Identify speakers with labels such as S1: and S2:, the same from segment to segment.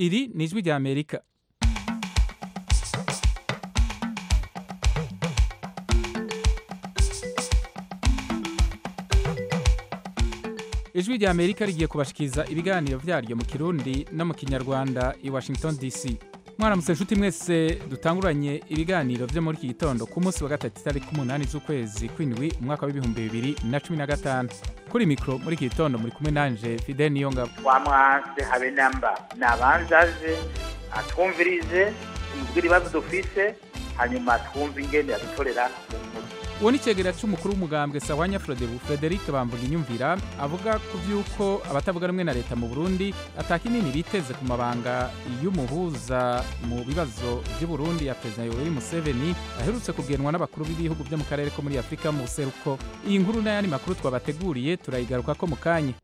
S1: iri ni ijwi rya amerika ijwi rya amerika rigiye kubashikiriza ibiganiro vyaryo mu kirundi no mu kinyarwanda i washington dc mwaramutse nshuti mwese dutanguranye ibiganiro vyo muri iki gitondo ku munsi wa gatatu itariki umunani z'ukwezi kw'indwi umwaka w'ibihumbi bibiri na cumi na gatanu kuri mikro muri iki gitondo muri kumwe nanje fidel niyongabo
S2: twamwanse habe namba nabanzaze atwumvirize tumubwire ibibazo dufise hanyuma twumve ingene yadutorera umuti
S1: uwo ni icegera c'umukuru w'umugambwe sahwanya frodebu frederic bamvuga inyumvira avuga ku vy'uko abatavuga rumwe na leta mu burundi ata kinini biteze ku mabanga y'umuhuza mu bibazo vy'uburundi ya perezida yoweri museveni aherutse kugenwa n'abakuru b'ibihugu vyo mu karere ko muri afurika mu buseruko iyi nkuru n'ayandi makuru twabateguriye turayigarukako mu kanya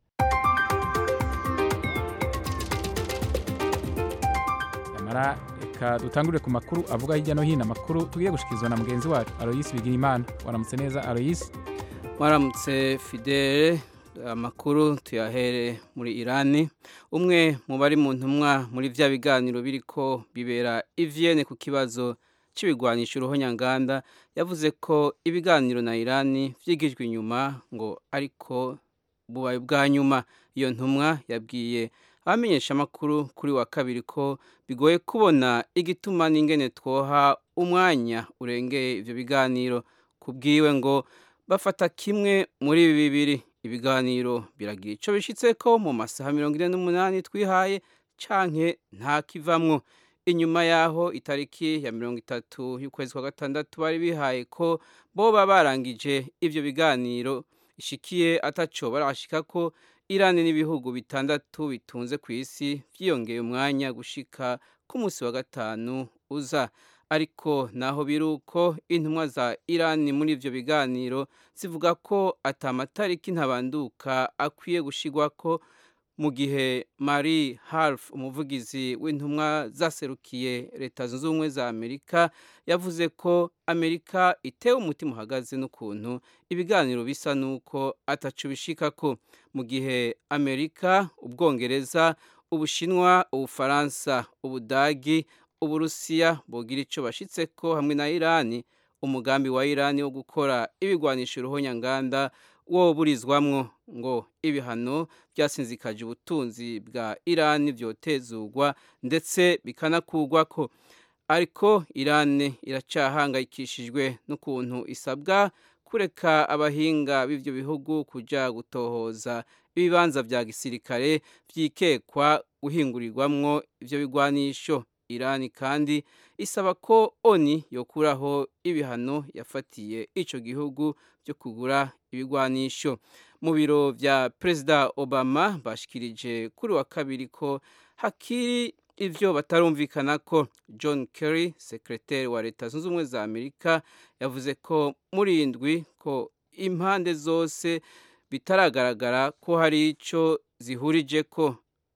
S1: nyamara reka dutangurire ku makuru avuga hirya no hino amakuru tugiye gushikirizwa na mugenzi wacu aloyisi bigirimana waramutse neza aloyisi
S3: mwaramutse fidele amakuru tuyahere muri irani umwe mu bari mu ntumwa muri bya biganiro biriko bibera ivyene ku kibazo c'ibigwanisha uruhonyanganda yavuze ko ibiganiro na irani vyigijwe inyuma ngo ariko bubaye bwa nyuma iyo ntumwa yabwiye abamenyesha amakuru kuri wa kabiri ko bigoye kubona igituma n'ingene twoha umwanya urengeye ivyo biganiro kubwiwe ngo bafata kimwe muri ibi bibiri ibiganiro biragira ico bishitseko mu masaha mirongo ine n'umunani twihaye canke nta kivamwo inyuma yaho itariki ya mirongo itatu y'ukwezi kwa gatandatu bari bihaye ko boba barangije ivyo biganiro ishikiye ataco barashikako irani n'ibihugu bitandatu bitunze ku isi vyiyongeye umwanya gushika ku munsi wa gatanu uza ariko naho biruko intumwa za irani muri ivyo biganiro zivuga ko ata matariki ntabanduka akwiye gushigwako mu gihe marie harf umuvugizi w'intumwa zaserukiye leta zunze ubumwe za amerika yavuze ko amerika itewe umutima uhagaze n'ukuntu ibiganiro bisa n'uko ataco bishikako mu gihe amerika ubwongereza ubushinwa ubufaransa ubudagi uburusiya bogira ico bashitseko hamwe na irani umugambi wa irani wo gukora ibigwanisha uruhonyanganda woburizwamwo ngo ibihano byasinzikaje ubutunzi bwa irani vyotezurwa ndetse bikanakugwako ariko irani iracahangayikishijwe n'ukuntu isabwa kureka abahinga b'ivyo bihugu kuja gutohoza ibibanza vya gisirikare vyikekwa guhingurirwamwo ivyo bigwanisho irani kandi isaba ko oni yokuraho ibihano yafatiye ico gihugu byo kugura ibigwanisho mu biro vya perezida obama bashikirije kuri wa kabiri ko hakiri ivyo batarumvikana ko john kerry sekreteri wa leta zunze ubumwe za amerika yavuze ko muri indwi ko impande zose bitaragaragara ko hari ico zihurije ko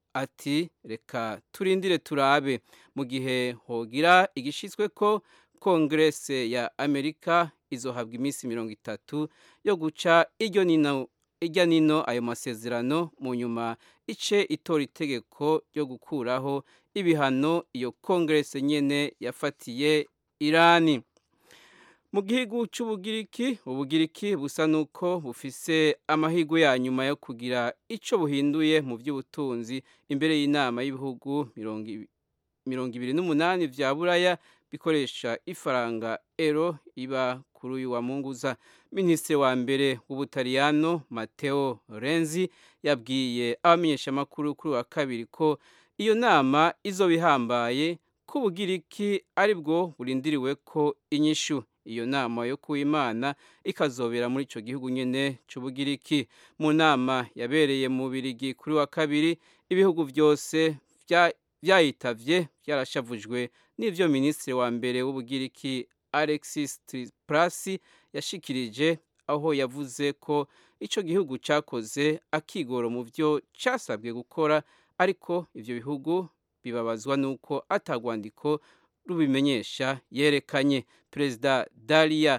S3: ati reka turindire turabe mu gihe hogira igishitswe ko kongrese ya amerika izohabwa iminsi mirongo itatu yo guca iryo nino irya nino ayo masezerano mu nyuma ice itora itegeko ryo gukuraho ibihano iyo kongrese nyene yafatiye irani mu gihugu c'ubugiriki ubugiriki busa nuko bufise amahirwe ya nyuma yo kugira ico buhinduye mu vy'ubutunzi imbere y'inama y'ibihugu mirongo ibiri n'umunani vya buraya bikoresha ifaranga ero iba kuri uyu wa munguza minisitiri wa mbere w'ubutaliyano mateo renzi yabwiye abamenyeshamakuru kuri wa kabiri ko iyo nama izoba ihambaye ko ubugiriki ari bwo burindiriwe ko inyishu iyo nama yo kuwimana ikazobera muri ico gihugu nyene c'ubugiriki mu nama yabereye mu birigi kuri wa kabiri ibihugu vyose vyayitavye vyarashavujwe n'ivyo minisitiri wa mbere w'ubugiriki alexis tsipras yashikirije aho yavuze ko ico gihugu cakoze akigoro mu vyo casabwe gukora ariko ivyo bihugu bibabazwa nuko atagwandiko rubimenyesha yerekanye perezida daria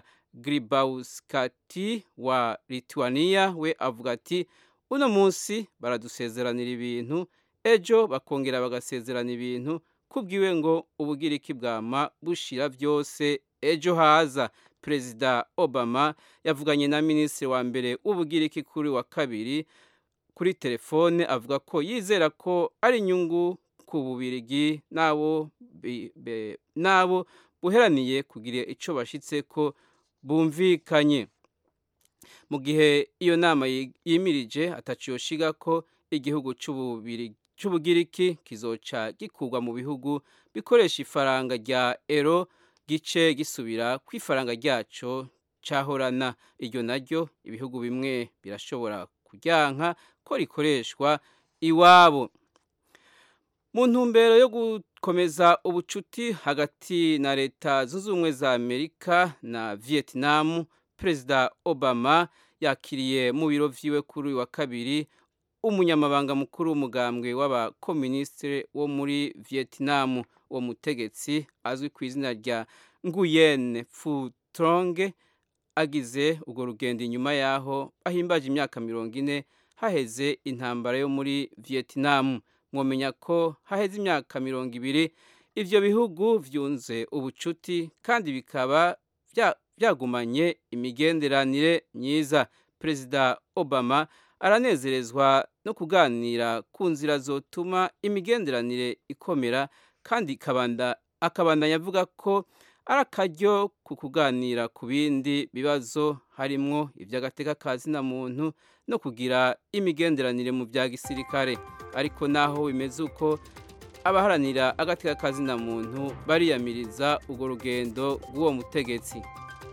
S3: gribauskati wa lituania we avuga ati uno munsi baradusezeranira ibintu ejo bakongera bagasezerana ibintu kubwiwe ngo ubugiriki bwama bushira byose ejo haza perezida obama yavuganye na minisitiri wa mbere w'ubugiriki kuri wa kabiri kuri telefone avuga ko yizera ko ari inyungu ku bubirigi n'abo n'abo buheraniye kugira icyo bashyitse ko bumvikanye mu gihe iyo nama yimirije ataciyoshiga ko igihugu cy'ubugiriki kizoca gikurwa mu bihugu bikoresha ifaranga rya ero gice gisubira ku ifaranga ryaco cyahorana iryo naryo ibihugu bimwe birashobora kuryanka ko rikoreshwa iwabo mu ntumbero yo gukomeza ubucuti hagati na leta zunze ubumwe za amerika na vietnam perezida obama yakiriye mu biro vyiwe kuri uyu wa kabiri umunyamabanga mukuru w'umugambwe w'abakominisitiri wo muri vietnam uwo mutegetsi azwi ku izina rya nguyen phu trong agize urwo rugendo inyuma yaho ahimbaje imyaka mirongo ine haheze intambara yo muri vietnam mwomenya ko haheze imyaka mirongo ibiri ivyo bihugu vyunze ubucuti kandi bikaba byagumanye imigenderanire myiza perezida obama aranezerezwa no kuganira ku nzira zotuma imigenderanire ikomera kandi akabandanya avuga ko ari akaryo ku kuganira ku bindi bibazo harimwo iby'agateka ka zina muntu no kugira imigenderanire mu bya gisirikare ariko naho bimeze uko abaharanira agateka ka zina muntu bariyamiriza urwo rugendo rw'uwo mutegetsi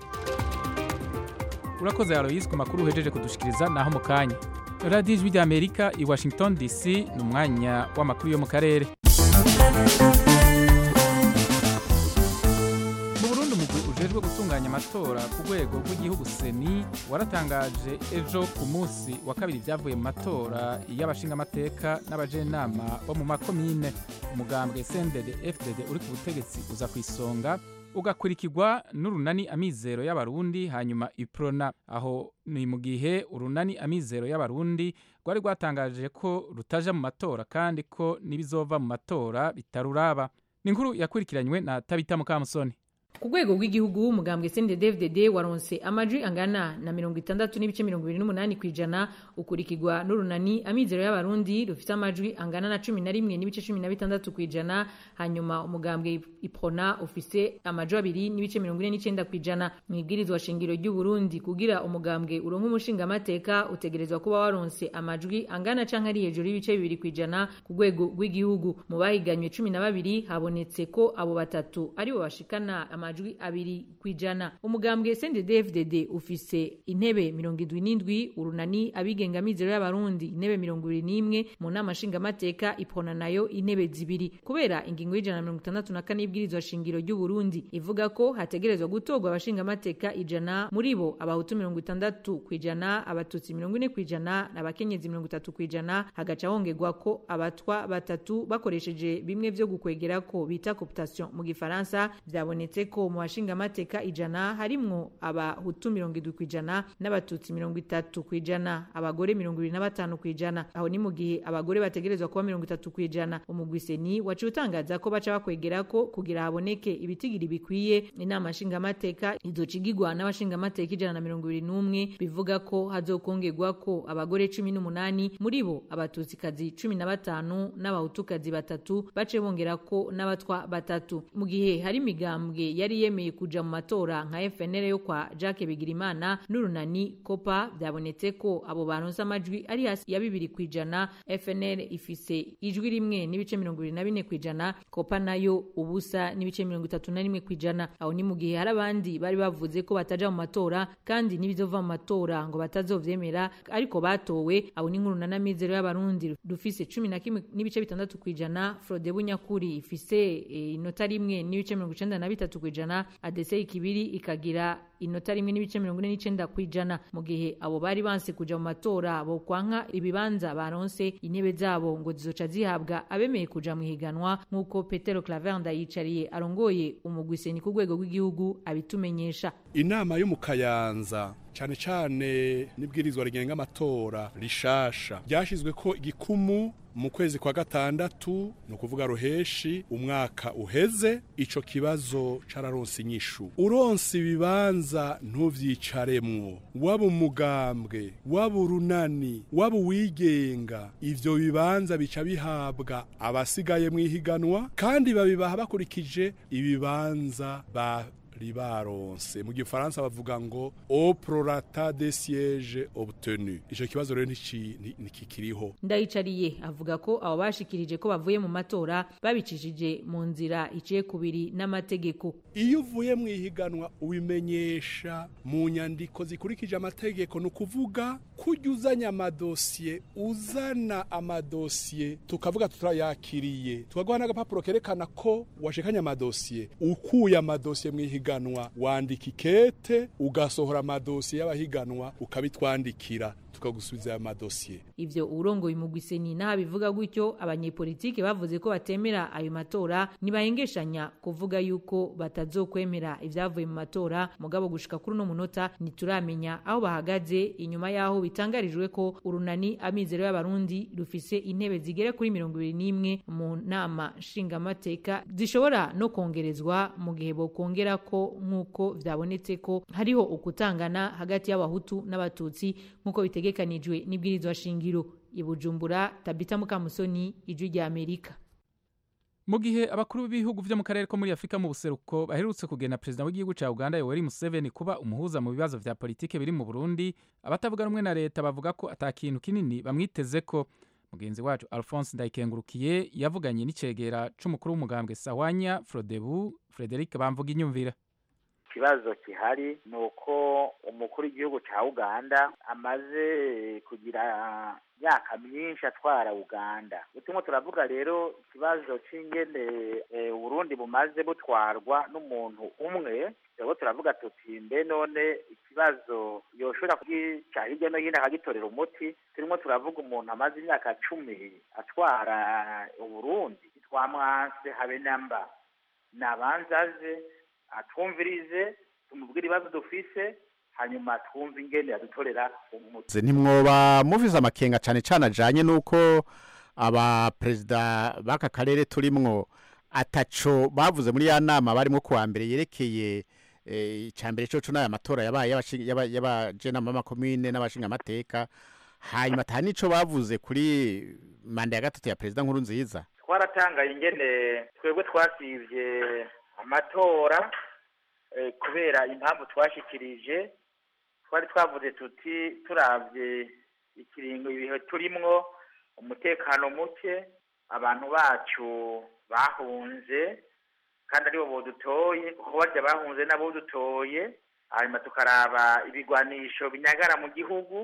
S1: urakoze aloyise ku makuru uhejeje kudushikiriza naho mu kanya radiyo ijwi ry'amerika i washington dc ni umwanya w'amakuru yo mu karere mu burundi umugwi ujejwe gutunganya amatora ku rwego rw'igihugu seni waratangaje ejo ku munsi wa kabiri ibyavuye mu matora y'abashingamateka n'abajenama bo mu makomine umugambwe sended fdd uri ku butegetsi uza ku isonga ugakurikirwa n'urunani amizero y'abarundi hanyuma iprona aho ni mu gihe urunani amizero y'abarundi rwari rwatangaje ko rutaja mu matora kandi ko n'ibizova mu matora bitaruraba ni inkuru yakurikiranywe na tabita mukamusoni
S4: ku rwego rw'igihugu umugambwe CNDD-FDD waronse amajwi angana na mirongo itandatu n'ibice mirongo ibiri n'umunani ku ijana ukurikirwa n'urunani amizero y'abarundi rufite amajwi angana na cumi na rimwe n'ibice cumi na bitandatu ku ijana hanyuma umugambwe iprona ufise amajwi abiri n'ibice mirongo ine n'icenda ku ijana mu ibwirizwa shingiro ry'uburundi kugira umugambwe uronke umushingamateka utegerezwa kuba waronse amajwi angana canke ari hejuru y'ibice bibiri ku ijana ku rwego rw'igihugu mu bahiganywe cumi na babiri habonetse ko abo batatu aribo bashikana amajwi abiri kwijana umugambwe CNDD-FDD ufise intebe mirongo indwi n'indwi urunani abigenga mizero y'abarundi intebe mirongo ibiri n'imwe mu nama nshingamateka ipona nayo intebe zibiri kubera ingingo y'ijana na mirongo itandatu na kane y'ibwirizwa shingiro ry'uburundi ivuga ko hategerezwa gutorwa abashingamateka ijana muri bo abahutu mirongo itandatu kwijana abatutsi mirongo ine kwijana abakenyezi mirongo itatu kwijana hagaca hongerwa ko abatwa batatu bakoresheje bimwe vyo gukwegera ko bita cooptation mu gifaransa vyabonetse ko mu bashingamateka ijana harimwo abahutu mirongo indwi ku ijana n'abatutsi mirongo itatu ku ijana abagore mirongo ibiri na batanu ku ijana aho ni mu gihe abagore bategerezwa kuba mirongo itatu ku ijana umugwiseni waciye utangaza ko baca bakwegera ko kugira haboneke ibitigiri bikwiye inama nshingamateka izocigirwa n'abashingamateka ijana na mirongo ibiri n'umwe bivuga ko hazokongerwa ko abagore cumi n'umunani muri bo abatutsikazi cumi na batanu n'abahutukazi batatu bace bongera ko n'abatwa batatu mu gihe hari imigambwe yari yemeye kuja mu matora nka FNL yo kwa Jacques Bigirimana n'urunani Kopa byabonetse ko abo baronse amajwi ari hasi ya bibiri kwijana FNL ifise ijwi rimwe n'ibice mirongo ibiri na bine kwijana Kopa nayo ubusa n'ibice mirongo itatu na rimwe kwijana aho ni mu gihe hari abandi bari bavuze ko bataja mu matora kandi n'ibizova mu matora ngo batazovyemera ariko batowe abo ni nk'urunana mizero y'abarundi dufise cumi na kimwe n'ibice bitandatu kwijana Frode Bunyakuri ifise e, inota rimwe n'ibice mirongo icenda na bitatu kwijana adese ikibiri ikagira inota rimwe n'ibice mirongo ine n'icenda kwijana mu gihe abo bari banse kuja mu matora bo kwanka ibibanza baronse intebe zabo ngo zizoca zihabwa abemeye kuja mu higanwa nk'uko Petero Claver ndayicariye arongoye umugwiseni ku rwego rw'igihugu abitumenyesha
S5: inama yo mu kayanza cyane cyane n'ibwirizwa rigenga amatora rishasha ryashizwe ko igikumu mu kwezi kwa gatandatu ni ukuvuga ruheshi umwaka uheze ico kibazo cararonse inyishu uronse ibibanza ntuvyicaremwo waba umugambwe waba urunani waba uwigenga ivyo bibanza bica bihabwa abasigaye mw'ihiganwa kandi babibaha bakurikije ibibanza ba ribaronse mu gifaransa bavuga ngo au prorata des sièges obtenus ico kibazo rero ntikikiriho
S4: ndayicariye avuga ko abo bashikirije ko bavuye mu matora babicishije mu nzira iciye kubiri n'amategeko
S5: iyo uvuye mu ihiganwa ubimenyesha mu nyandiko zikurikije amategeko ni ukuvuga kujya uzanya amadosiye uzana amadosiye tukavuga turayakiriye tukaguha n'agapapuro kerekana ko washikanye amadosiye ukuye amadosiye mu ihiganwa wandika ikete ugasohora amadosiye y'abahiganwa ukabitwandikira tukagusubiza aya madosiye
S4: ivyo urongoye umugwiseni naho bivuga gutyo abanyepolitike bavuze ko batemera ayo matora ntibahengeshanya kuvuga yuko batazokwemera ivyavuye mu matora mugabo gushika kuri uno munota ntituramenya aho bahagaze inyuma yaho bitangarijwe ko urunani amizero y'abarundi rufise intebe zigera kuri mirongo ibiri n'imwe mu nama nshingamateka zishobora no kongerezwa mu gihe bokongera ko nk'uko vyabonetse ko hariho ukutangana hagati y'abahutu n'abatutsi nk'uko bitegekanijwe n'ibwirizwa shingiro ibujumbura tabita mukamusoni ijwi rya amerika
S1: mu gihe abakuru b'ibihugu vyo mu karere ko muri afurika mu buseruko baherutse kugena perezida w'igihugu ca uganda yoweri museveni kuba umuhuza mu bibazo vya politike biri mu burundi abatavuga rumwe na leta bavuga ko ata kintu kinini bamwitezeko mugenzi wacu alphonse ndayikengurukiye yavuganye n'icegera c'umukuru w'umugambwe sawanya frodebu frederic bamvuga inyumvira
S2: ikibazo gihari ni uko umukuru w'igihugu cya uganda amaze kugira imyaka myinshi atwara uganda turimo turavuga rero ikibazo cy'ingene uburundi bumaze butwarwa n'umuntu umwe rero turavuga tuti mbe none ikibazo yoshobora kugica hirya no hino akagitorera umuti turimo turavuga umuntu amaze imyaka cumi atwara uburundi twamwanse habe namba nabanzaze atwumvirize tumubwire ibibazo dufise hanyuma twumve ingene yadutorera umuti
S6: ntimwoba mufise amakenga cane cane ajanye n'uko abaperezida b'aka karere turimwo ataco bavuze muri ya nama barimo kuwa mbere yerekeye icya mbere coco n'aya matora yabaye y'abajenama b'amakomine n'abashingamateka hanyuma ata n'ico bavuze kuri manda ya gatatu ya perezida nkuru nziza
S2: twaratangaye ingene twebwe twasivye amatora kubera impamvu twashikirije twari twavuze tuti turabye ikiringo ibihe turimwo umutekano muke abantu bacu bahunze kandi aribo bodutoye kuko barya bahunze nabo dutoye hanyuma tukaraba ibigwanisho binyagara mu gihugu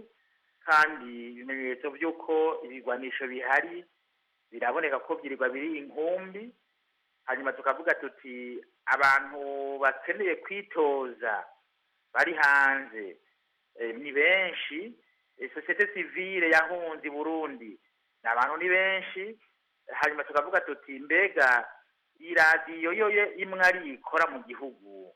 S2: kandi ibimenyetso by'uko ibigwanisho bihari biraboneka ko byirirwa biri inkumbi hanyuma tukavuga tuti abantu bakeneye kwitoza bari hanze ni benshi sosiyete sivile yahunze i burundi ni abantu ni benshi hanyuma tukavuga tuti mbega iyi radiyo yo imwe ari ikora mu gihugu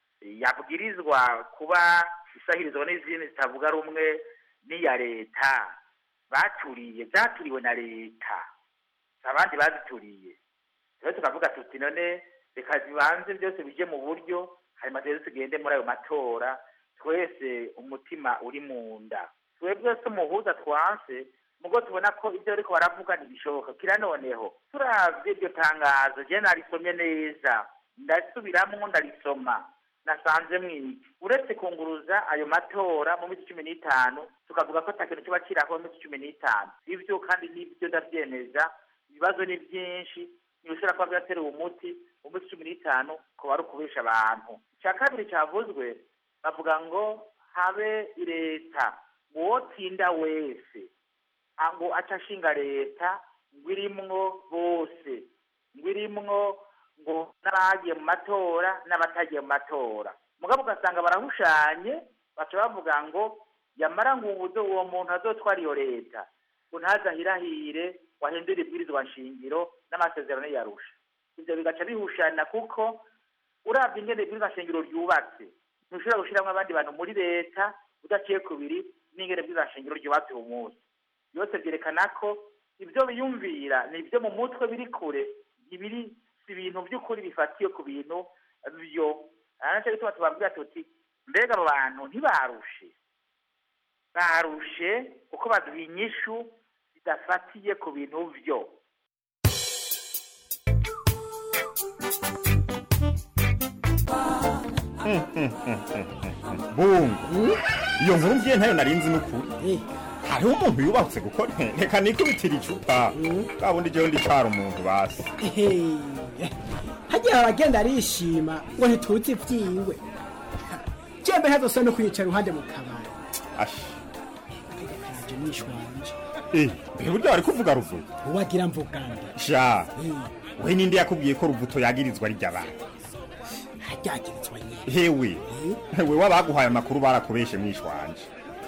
S2: yabwirizwa kuba isahirizwa n'izindi zitavuga rumwe n'iya leta baturiye zaturiwe na leta abandi bazituriye rero tukavuga tuti none reka bibanze byose bije mu buryo hanyuma rero tugende muri ayo matora twese umutima uri mu nda twebwe se umuhuza twanse mugo tubona ko ibyo ariko baravuga ntibishoboka kira noneho turavye iryo tangazo je narisomye neza ndasubiramwo ndarisoma nasanze mwiki uretse kunguruza ayo matora mu minsi cumi n'itanu tukavuga ko ata kintu kiba kirako mu minsi cumi n'itanu ivyo kandi nibyo ndavyemeza ibibazo ni byinshi ntibishobora kuba byaterewe umuti mu minsi cumi n'itanu kuba ari ukubesha abantu icya kabiri cyavuzwe bavuga ngo habe leta uwotinda wese ngo aca ashinga leta ngo irimwo bose ngo irimwo ngo n'abagiye mu matora n'abatagiye mu matora mugabo ugasanga barahushanye baca bavuga ngo yamara ngo ubudo uwo muntu azotwara iyo leta ngo ntazahirahire wahindura ibwirizwa nshingiro n'amasezerano yarusha ibyo bigaca bihushana kuko urabye ingene ibwirizwa nshingiro ryubatse ntushobora gushyiramo abandi bantu muri leta udaciye kubiri n'ingene ibwirizwa nshingiro ryubatse uwo munsi byose byerekana ko ibyo biyumvira ni ibyo mu mutwe biri kure ibiri si ibintu by'ukuri bifatiye ku bintu byo aracyo gituma tubabwira tuti mbega abo bantu ntibarushe barushe kuko baduha inyishu zidafatiye ku bintu byo
S7: bungu iyo nkuru ngiye ntayo narinzi n'ukuri hariho umuntu yubatse gukora reka nikubitira icupa bwa bundi jewe ndicara umuntu basi
S8: hagiye abagenda arishima ngo ntituzi ibyiwe jembe ntazose no kwicara iruhande mu kabari
S7: ashi
S8: karaje mwishwanje
S7: eh mbere buryo bari kuvuga ruvuto
S8: uwagira mvuganda
S7: sha we ninde yakubwiye ko ruvuto yagirizwa rijya abantu
S8: hajyagirizwa nyine
S7: hewe we wabaguhaye amakuru barakubeshe mwishwanje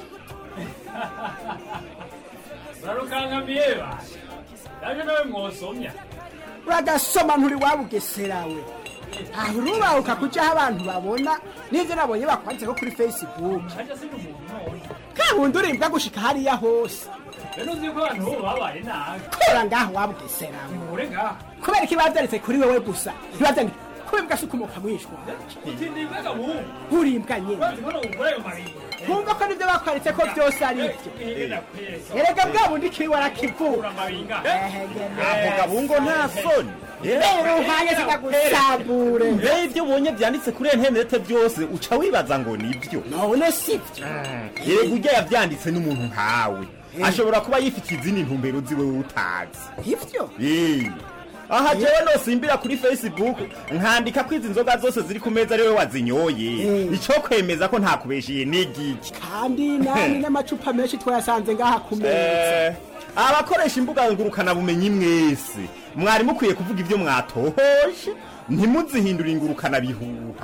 S9: urarukankamiye basi yaje nawe mwosomya
S8: uragasoma nturi wabugeserawe aho urubahuka kujaho abantu babona n'ibyo nabonye bakwanditseho kuri facebook
S9: hajya si n'umuntu none
S8: kabundi urimbwa gushika hariya hose
S9: rero uzi ko abantu bo babaye nabi
S8: kora ngaho wabugeserawe
S9: ure ngaha
S8: kubera ko iba byanditse kuri wewe gusa ntibabyandike kubembwa se ukomoka mwishwa
S9: uti ndibwaga muhungu
S8: urimbwa nyine
S9: urazi ko n'umugore ayo maringo
S8: nkumva ko nibyo bakwanditse ko byose ari byo
S9: ihera kwesa
S8: erega bwa bundi kiri warakivura
S9: ura maringa
S7: avuga bungo nta soni
S8: rero uhanye zitagusambure
S7: mbere ibyo ubonye byanditse kuri interinete byose uca wibaza ngo nibyo
S8: none sibyo
S7: yego ujya yabyanditse n'umuntu nkawe ashobora kuba yifitiye izindi ntumbero ziwe wowe utazi
S8: ivyo
S7: Eh. aha jewe nosimbira kuri facebook nkandika ko izi nzoga zose ziri ku meza ariwe wazinyoye icyo kwemeza ko ntakubeshiye n'igiki
S8: kandi nani n'amacupa menshi twayasanze ngaha ku meza
S7: Eh, abakoresha imbuga ngurukanabumenyi mwese mwari mukwiye kuvuga ibyo mwatohoje ntimuzihindure ingurukanabihuha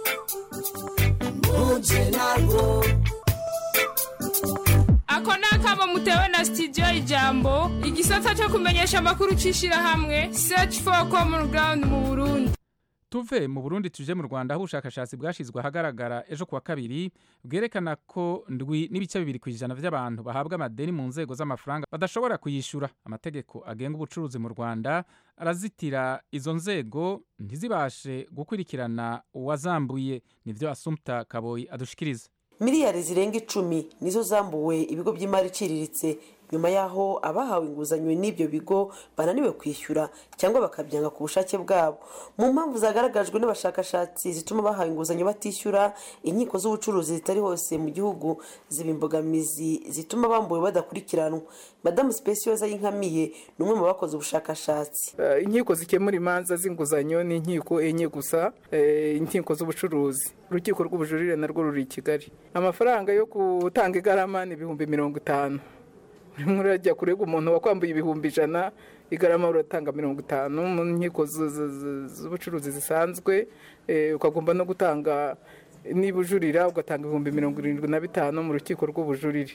S10: ako ni akamo mutewe na sitidiyo ijambo igisata cyo kumenyesha amakuru cy'ishyirahamwe search for common ground mu burundi
S1: tuve mu burundi tuje mu rwanda aho ubushakashatsi bwashyizwe ahagaragara ejo kuwa kabiri bwerekana ko ndwi n'ibice bibiri ku ijana by'abantu bahabwa amadeni mu nzego z'amafaranga badashobora kuyishyura amategeko agenga ubucuruzi mu rwanda arazitira izo nzego ntizibashe gukurikirana uwazambuye nibyo asumta kaboyi adushikiriza
S11: miliyari zirenga icumi nizo zambuwe ibigo by'imari iciriritse nyuma y'aho abahawe inguzanyo n'ibyo bigo bananiwe kwishyura cyangwa bakabyanga ku bushake bwabo mu mpamvu zagaragajwe n'abashakashatsi zituma bahawe inguzanyo batishyura inkiko z'ubucuruzi zitari hose mu gihugu ziba imbogamizi zituma bambuwe badakurikiranwa madamu sipesiyoza y'inkamiye ni umwe mu bakoze ubushakashatsi
S12: Eh, inkiko zikemura imanza z'inguzanyo ni inkiko enye gusa eh, inkiko z'ubucuruzi urukiko rw'ubujurire narwo ruri i kigali amafaranga yo gutanga igarama ni ibihumbi mirongo itanu urimo urajya kurega umuntu wakwambuye ibihumbi ijana igarama uratanga mirongo itanu mu nkiko z- z- z- z'ubucuruzi zisanzwe eh, ukagomba no gutanga niba ujurira ugatanga ibihumbi mirongo irindwi na bitanu mu rukiko rw'ubujurire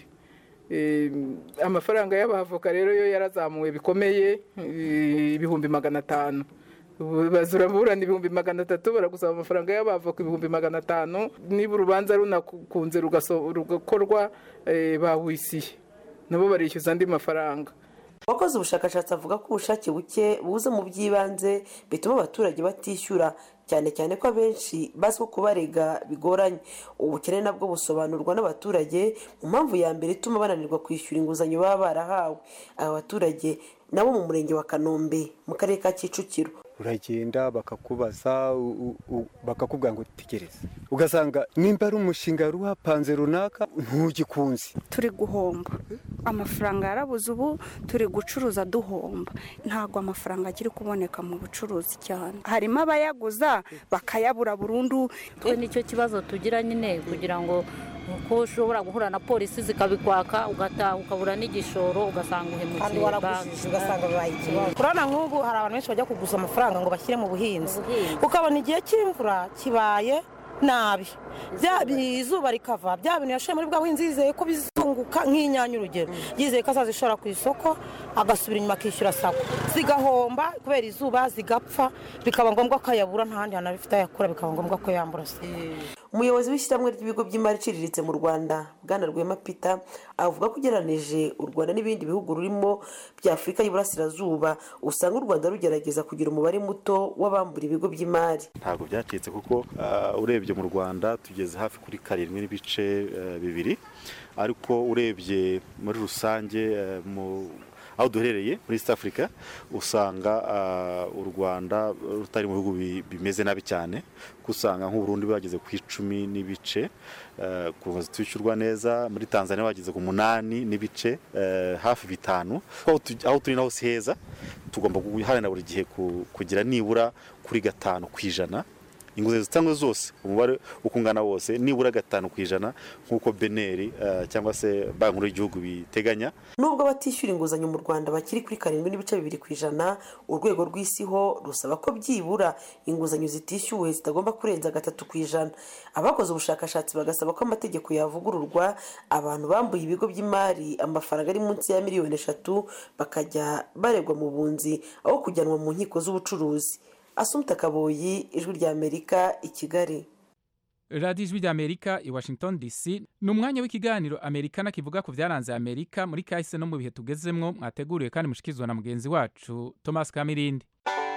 S12: Eh, amafaranga y'abavoka rero yo yarazamuwe bikomeye eh, ibihumbi magana atanu Ubu bazura burana ibihumbi magana atatu baragusaba amafaranga y'abavoka ibihumbi magana atanu niba urubanza runakunze rugaso- rugakorwa eh, bawisiye nabo barishyuza andi mafaranga
S11: uwakoze ubushakashatsi avuga ko ubushake buke buza mu by'ibanze bituma abaturage batishyura cyane cyane ko abenshi bazi ko kubarega bigoranye ubukene nabwo busobanurwa n'abaturage mu mpamvu ya mbere ituma bananirwa kwishyura inguzanyo baba barahawe aba baturage nabo mu murenge wa kanombe mu karere ka kicukiro
S13: uragenda bakakubaza u- u- bakakubwira ngo tegereza ugasanga nimba ari umushinga wari wapanze runaka ntugikunze
S14: turi guhomba amafaranga yarabuze ubu turi gucuruza duhomba ntabwo amafaranga akiri kuboneka mu bucuruzi cyane harimo abayaguza bakayabura burundu
S15: twe nicyo kibazo tugira nyine kugira ngo uko ushobora guhura na polisi zikabikwaka ugataha ukabura n'igishoro ugasanga uhemukiye banki
S16: urabona nk'ubu hari abantu benshi bajya kuguza amafaranga ngo bashyire mu buhinzi ukabona igihe cy'imvura kibaye nabi bya izuba rikava bya bintu yashoye muri bwa buhinzi yizeye ko bizunguka nk'inyanya urugero yizeye ko azazishora ku isoko agasubira inyuma akishyura sako zigahomba kubera izuba zigapfa bikaba ngombwa ko ayabura nta handi hantu abifite ayakura bikaba ngombwa ko yambura se
S11: umuyobozi w'ishyirahamwe ry'ibigo by'imari iciriritse mu rwanda bwana rwema peter avuga ko ugereranije u rwanda n'ibindi bihugu rurimo bya afurika y'iburasirazuba usanga u rwanda rugerageza kugira umubare muto w'abambura ibigo by'imari
S17: ntabwo byacitse kuko ah, urebye mu rwanda tugeze hafi kuri karindwi n'ibice eh, bibiri ariko urebye muri rusange eh, mu aho duherereye muri east africa usanga ah, u rwanda rutari mu bihugu bi- bimeze nabi cyane kuko usanga nk'uburundi bageze ku icumi n'ibice eh, ku mazu twishyurwa neza muri tanzania bageze ku munani n'ibice eh, hafi bitanu Kuko aho tu- aho turi naho si heza tugomba guharanira buri gihe ku- kugira nibura kuri gatanu ku ijana inguzanyo zitangwa zose umubare uko ungana wose nibura gatanu ku ijana nk'uko beneri eh, cyangwa se banki nkuru y'igihugu biteganya
S11: nubwo abatishyura inguzanyo mu rwanda bakiri kuri karindwi n'ibice bibiri ku ijana urwego rw'isi ho rusaba ko byibura inguzanyo zitishyuwe zitagomba kurenza gatatu ku ijana abakoze ubushakashatsi bagasaba ko amategeko yavugururwa abantu bambuye ibigo by'imari amafaranga ari munsi ya miliyoni eshatu bakajya baregwa mu bunzi aho kujyanwa mu nkiko z'ubucuruzi asumta kaboyi ijwi ry'amerika i kigali
S1: radiyo ijwi ry'amerika i washington dc ni umwanya w'ikiganiro amerikana kivuga ku byaranze amerika muri kahise no mu bihe tugezemwo mwateguriwe kandi mushyikirizwa na mugenzi wacu thomas kamirindi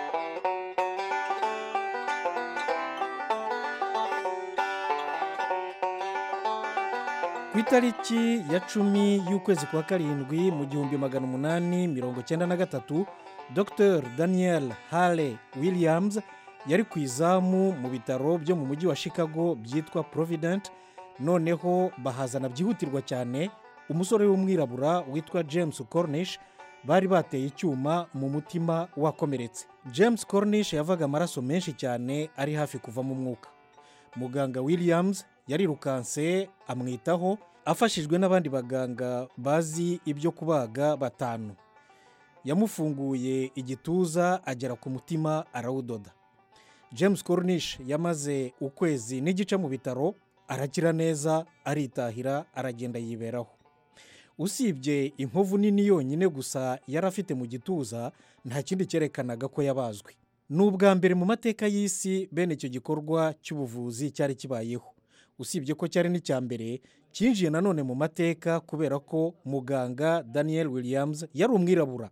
S18: ku itariki ya cumi y'ukwezi kwa karindwi mu gihumbi magana umunani mirongo cyenda na gatatu dr daniel hale williams yari ku izamu mu bitaro byo mu mujyi wa chicago byitwa provident noneho bahazana byihutirwa cyane umusore w'umwirabura witwa james cornish bari bateye icyuma mu mutima wakomeretse james cornish yavaga amaraso menshi cyane ari hafi kuvamo umwuka muganga williams yarirukanse amwitaho afashijwe n'abandi baganga bazi ibyo kubaga batanu yamufunguye igituza agera ku mutima arawudoda james cornish yamaze ukwezi n'igice mu bitaro arakira neza aritahira aragenda yiberaho usibye inkovu nini yonyine gusa yari afite mu gituza nta kindi cyerekanaga ko yabazwe ni ubwa mbere mu mateka y'isi bene icyo gikorwa cy'ubuvuzi cyari kibayeho usibye ko cyari n'icya mbere cyinjiye nanone mu mateka kubera ko muganga daniel williams yari umwirabura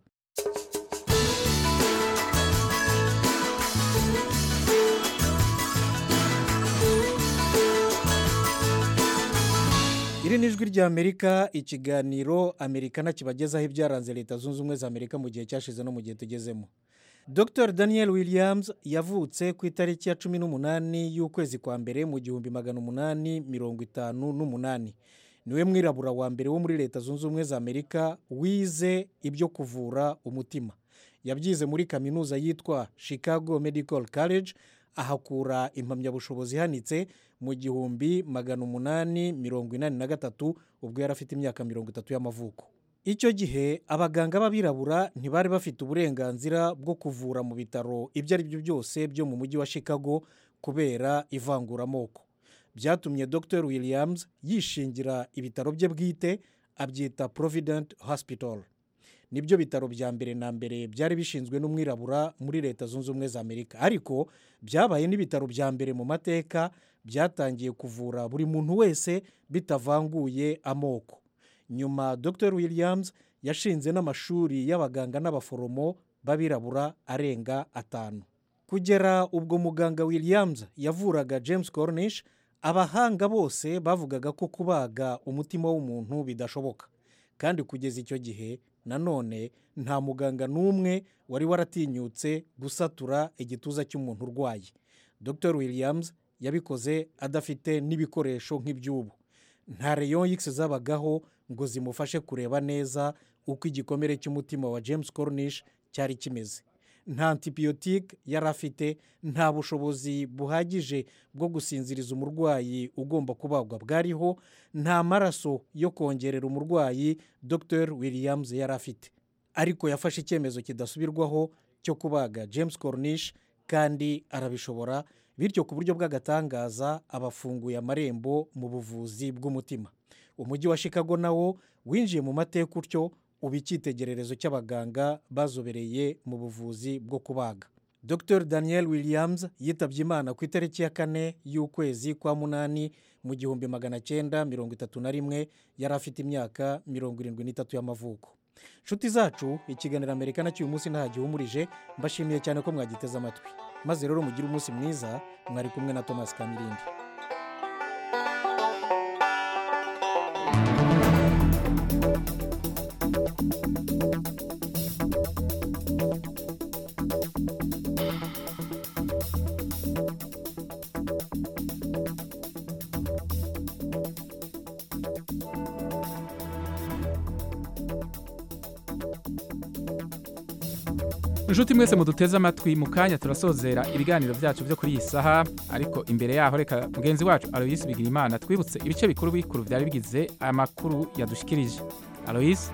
S18: iri ni ijwi ry'amerika ikiganiro amerikana kibagezaho ibyaranze leta zunze ubumwe za amerika mu gihe cyashize no mu gihe tugezemo dr daniel williams yavutse ku itariki ya cumi n'umunani y'ukwezi kwa mbere mu gihumbi magana umunani mirongo itanu n'umunani niwe mwirabura wa mbere wo muri leta zunze ubumwe za amerika wize ibyo kuvura umutima yabyize muri kaminuza yitwa chicago medical college ahakura impamyabushobozi ihanitse mu gihumbi magana umunani mirongo inani na gatatu ubwo yari afite imyaka mirongo itatu y'amavuko icyo gihe abaganga b'abirabura ntibari bafite uburenganzira bwo kuvura mu bitaro ibyo ari byo byose byo mu mujyi wa chicago kubera ivanguramoko byatumye dr williams yishingira ibitaro bye bwite abyita provident hospital nibyo bitaro bya mbere na mbere byari bishinzwe n'umwirabura muri leta zunze ubumwe za amerika ariko byabaye n'ibitaro bya mbere mu mateka byatangiye kuvura buri muntu wese bitavanguye amoko nyuma dr williams yashinze n'amashuri y'abaganga n'abaforomo b'abirabura arenga atanu kugera ubwo muganga williams yavuraga james cornish abahanga bose bavugaga ko kubaga umutima w'umuntu bidashoboka kandi kugeza icyo gihe nanone nta muganga n'umwe wari waratinyutse gusatura igituza cy'umuntu urwaye dr williams yabikoze adafite n'ibikoresho nk'iby'ubu nta reyoyikisi zabagaho ngo zimufashe kureba neza uko igikomere cy'umutima wa james cornish cyari kimeze nta antibiyotike yari afite nta bushobozi buhagije bwo gusinziriza umurwayi ugomba kubagwa bwariho nta maraso yo kongerera umurwayi dr williams yari afite ariko yafashe icyemezo kidasubirwaho cyo kubaga james cornish kandi arabishobora bityo ku buryo bw'agatangaza abafunguye amarembo mu buvuzi bw'umutima umujyi wa chicago nawo winjiye mu mateka utyo uba icyitegererezo cy'abaganga bazobereye mu buvuzi bwo kubaga dr daniel williams yitabye imana ku itariki ya kane y'ukwezi kwa munani mu gihumbi magana cyenda mirongo itatu na rimwe yari afite imyaka mirongo irindwi n'itatu y'amavuko inshuti zacu ikiganiro amerika nacyo uyu munsi nta gihumurije mbashimiye cyane ko mwagiteze amatwi maze rero mugire umunsi mwiza mwari kumwe na thomas kamirindi
S1: inshuti mwese muduteze amatwi mu kanya turasozera ibiganiro byacu byo kuri iyi saha ariko imbere yaho reka mugenzi wacu aloyisi bigirimana twibutse ibice bikuru bikuru byari bigize aya makuru yadushikirije aloyisi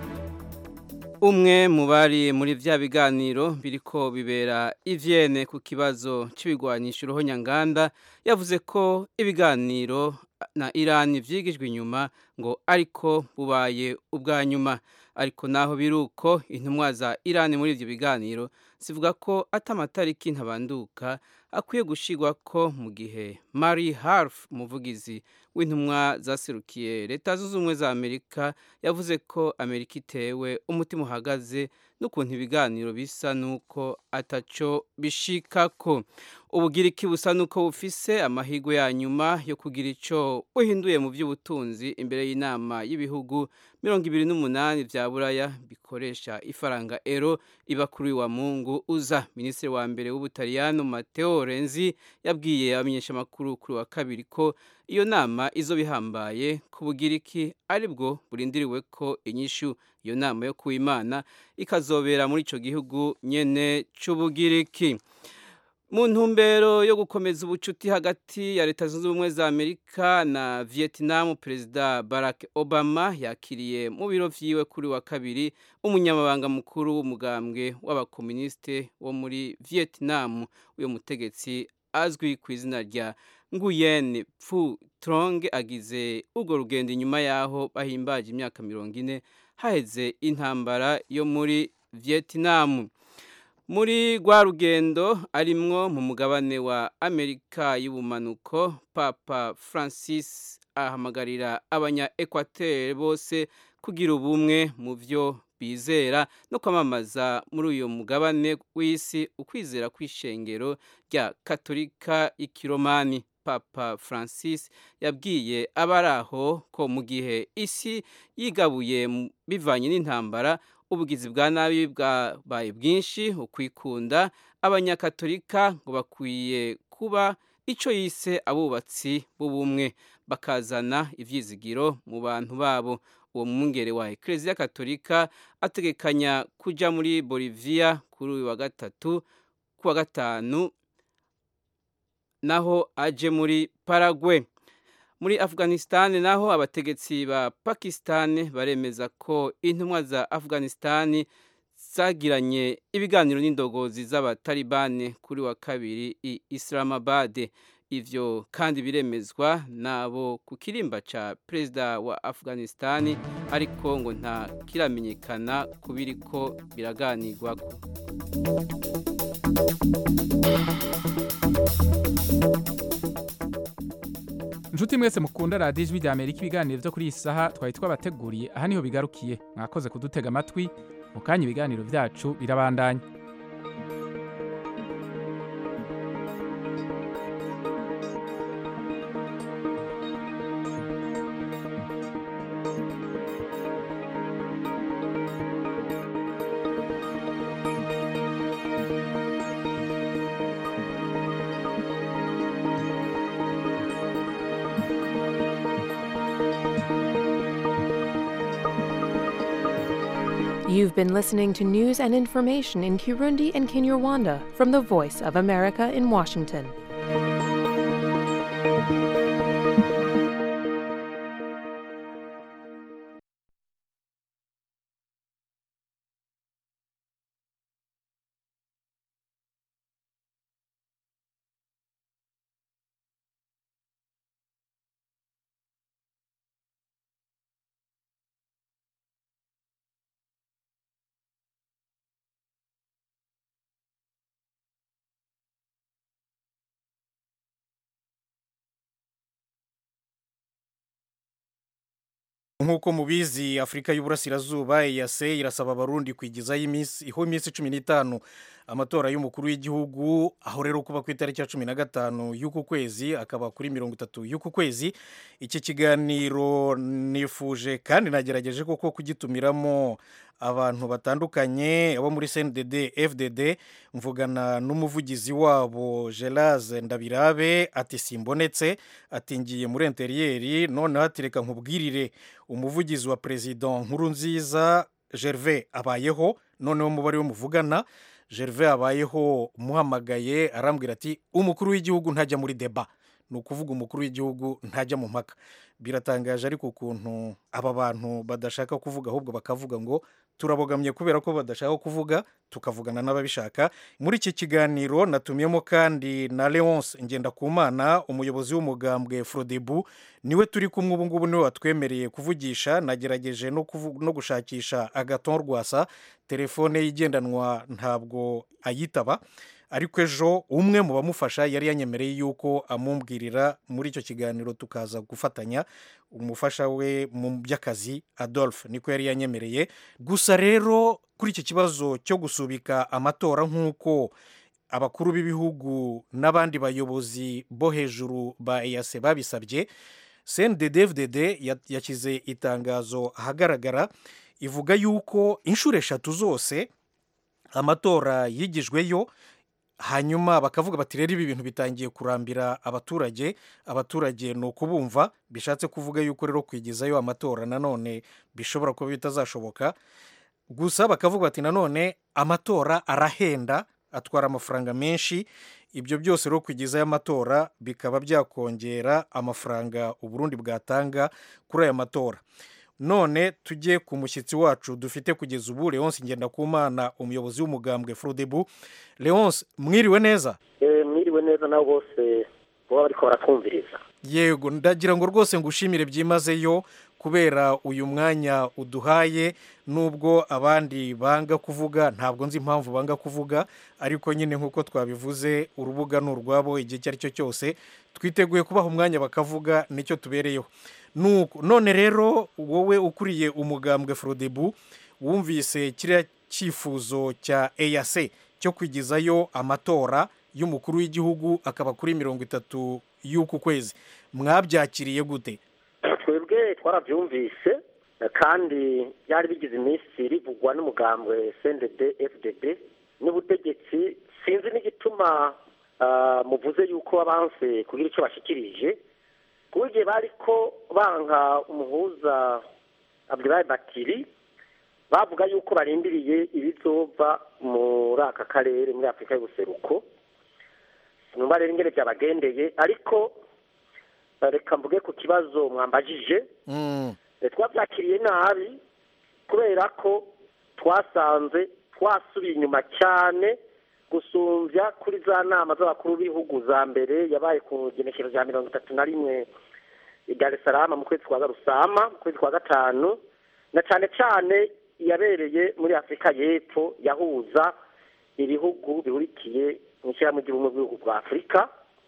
S3: umwe mu bari muri bya biganiro biriko bibera ivyene ku kibazo c'ibigwanyisha uruhonyanganda yavuze ko ibiganiro na irani vyigijwe inyuma ngo ariko bubaye ubwa nyuma ariko naho biruko intumwa za irani muri ivyo biganiro zivuga ko atamatariki ntabanduka akwiye gushigwa ko mu gihe Mari Harf umuvugizi w'intumwa zaserukiye leta zunze ubumwe za Amerika yavuze ko Amerika itewe umutima uhagaze n'ukuntu ibiganiro bisa nuko ataco bishikako ubugiriki busa nuko bufise amahirwe ya nyuma yo kugira ico uhinduye mu by'ubutunzi imbere y'inama y'ibihugu mirongo ibiri n'umunani vya buraya bikoresha ifaranga ero iba kuri wa mungu uza minisitiri wa mbere w'ubutaliyano Matteo Renzi yabwiye abamenyeshamakuru kuri wa kabiri ko iyo nama izo bihambaye ku bugiriki aribwo burindiriwe ko inyishu iyo nama yo kuwimana ikazobera muri ico gihugu nyene c'ubugiriki mu ntumbero yo gukomeza ubucuti hagati ya leta zunze ubumwe za amerika na vietnam perezida barack obama yakiriye mu biro vyiwe kuri wa kabiri umunyamabanga mukuru w'umugambwe w'abakomunisite wo muri vietnam uyo mutegetsi azwi ku izina rya nguyen pfu trong agize urwo rugendo inyuma y'aho bahimbaje imyaka mirongo ine haheze intambara yo muri vietnam muri rwa rugendo arimwo mu mugabane wa amerika y'ubumanuko papa francis ahamagarira abanya ekwateri bose kugira ubumwe mu byo bizera no kwamamaza muri uyu mugabane w'isi ukwizera kw'ishengero rya katolika ikiromani papa francis yabwiye abari aho ko mu gihe isi yigabuye bivanye n'intambara ubugizi bwa nabi bwabaye bwinshi ukwikunda abanyakatolika ngo bakwiye kuba icyo yise abubatsi b'ubumwe bakazana ibyizigiro mu bantu babo uwo mwungere wa ekereziya katolika ategekanya kujya muri boliviya kuri uyu wa gatatu ku wa gatanu naho aje muri paragwe muri afghanistan naho abategetsi ba pakistan baremeza ko intumwa za afghanistan zagiranye ibiganiro n'indogozi z'abatalibani kuri wa kabiri i islamabad ivyo kandi biremezwa nabo ku kirimba ca perezida wa afghanistan ariko ngo nta kiramenyekana ku biriko biraganirwako
S1: inshuti mwese mukunda radiyo ijwi rya amerika ibiganiro byo kuri iyi saha twari twabateguriye aha niho bigarukiye mwakoze kudutega amatwi mu kanya ibiganiro byacu birabandanya
S19: You've been listening to news and information in Kirundi and Kinyarwanda from the Voice of America in Washington.
S18: nk'uko mubizi afurika y'uburasirazuba eyase irasaba abarundi kwigizaho iminsi iho iminsi cumi n'itanu amatora y'umukuru w'igihugu aho rero kuba ku itariki ya cumi na gatanu y'uku kwezi akaba kuri mirongo itatu y'uku kwezi iki kiganiro nifuje kandi nagerageje koko kugitumiramo abantu batandukanye abo muri cndd fdd mvugana n'umuvugizi wabo gerase ndabirabe ati simbonetse ati ngiye muri interiyeri noneho ati reka nkubwirire umuvugizi wa perezida nkuru nziza gerve abayeho noneho umubare we muvugana gerve abayeho umuhamagaye arambwira ati umukuru w'igihugu ntajya muri deba ni ukuvuga umukuru w'igihugu ntajya mu mpaka biratangaje ariko ukuntu aba bantu badashaka kuvuga ahubwo bakavuga ngo turabogamye kubera ko badashaka kuvuga tukavugana n'ababishaka muri iki kiganiro natumyemo kandi na leonce ngendakumana umuyobozi w'umugambwe frodebu niwe turi kumwe ubu ngubu niwe watwemereye kuvugisha nagerageje no, kuvu, no gushakisha agaton rwasa telefone ye igendanwa ntabwo ayitaba ariko ejo umwe mu bamufasha yari yanyemereye yuko amumbwirira muri icyo kiganiro tukaza gufatanya umufasha we mu by'akazi adolphe niko yari yanyemereye gusa rero kuri iki kibazo cyo gusubika amatora nk'uko abakuru b'ibihugu n'abandi bayobozi bo hejuru ba eyase babisabye cndddfdd yashyize itangazo ahagaragara ivuga yuko inshuro eshatu zose amatora yigijweyo hanyuma bakavuga bati rero ibi bintu bitangiye kurambira abaturage abaturage ni ukubumva bishatse kuvuga yuko rero kwigezayo amatora nanone bishobora kuba bitazashoboka gusa bakavuga bati nanone amatora arahenda atwara amafaranga menshi ibyo byose rero kwigezayo amatora bikaba byakongera amafaranga uburundi bwatanga kuri aya matora none tujye ku mushyitsi wacu dufite kugeza ubu leonce ngendakumana umuyobozi w'umugambwe frodebu leonce mwiriwe neza
S20: mwiriwe neza nabo bose baba bariko baratwumviriza
S18: yego ndagira ngo rwose ngushimire byimazeyo kubera uyu mwanya uduhaye nubwo abandi banga kuvuga ntabwo nzi impamvu banga kuvuga ariko nyine nk'uko twabivuze urubuga ni urwabo igihe icyo ari cyo cyose twiteguye kubaha umwanya bakavuga nicyo tubereyeho none rero wowe ukuriye umugambwe frodebu wumvise kiriya cyifuzo cya eyase cyo kwigizayo amatora y'umukuru w'igihugu akaba kuri mirongo itatu y'uku kwezi mwabyakiriye gute
S20: twebwe twarabyumvise kandi byari bigize iminsi rivugwa n'umugambwe cndd fdd n'ubutegetsi sinzi n'igituma muvuze yuko abanse kugira icyo bashyikirije kuba igihe bari ko banka umuhuza abdulayi bakiri bavuga yuko barindiriye ibizova muri aka karere muri afurika y'ubuseruko numva rero ingene byabagendeye ariko reka mvuge ku kibazo mwambajije twabyakiriye nabi kubera ko twasanze twasubiye inyuma cyane gusumbya kuri za nama z'abakuru b'ibihugu za mbere yabaye ku genekerezo rya mirongo itatu na rimwe i Dar es Salaam mu kwezi kwa Garusama mu kwezi kwa gatanu na cyane cyane yabereye muri Afurika y'Epfo yahuza ibihugu bihurikiye mu ishyirahamwe ry'ubumwe bw'ibihugu bwa Afurika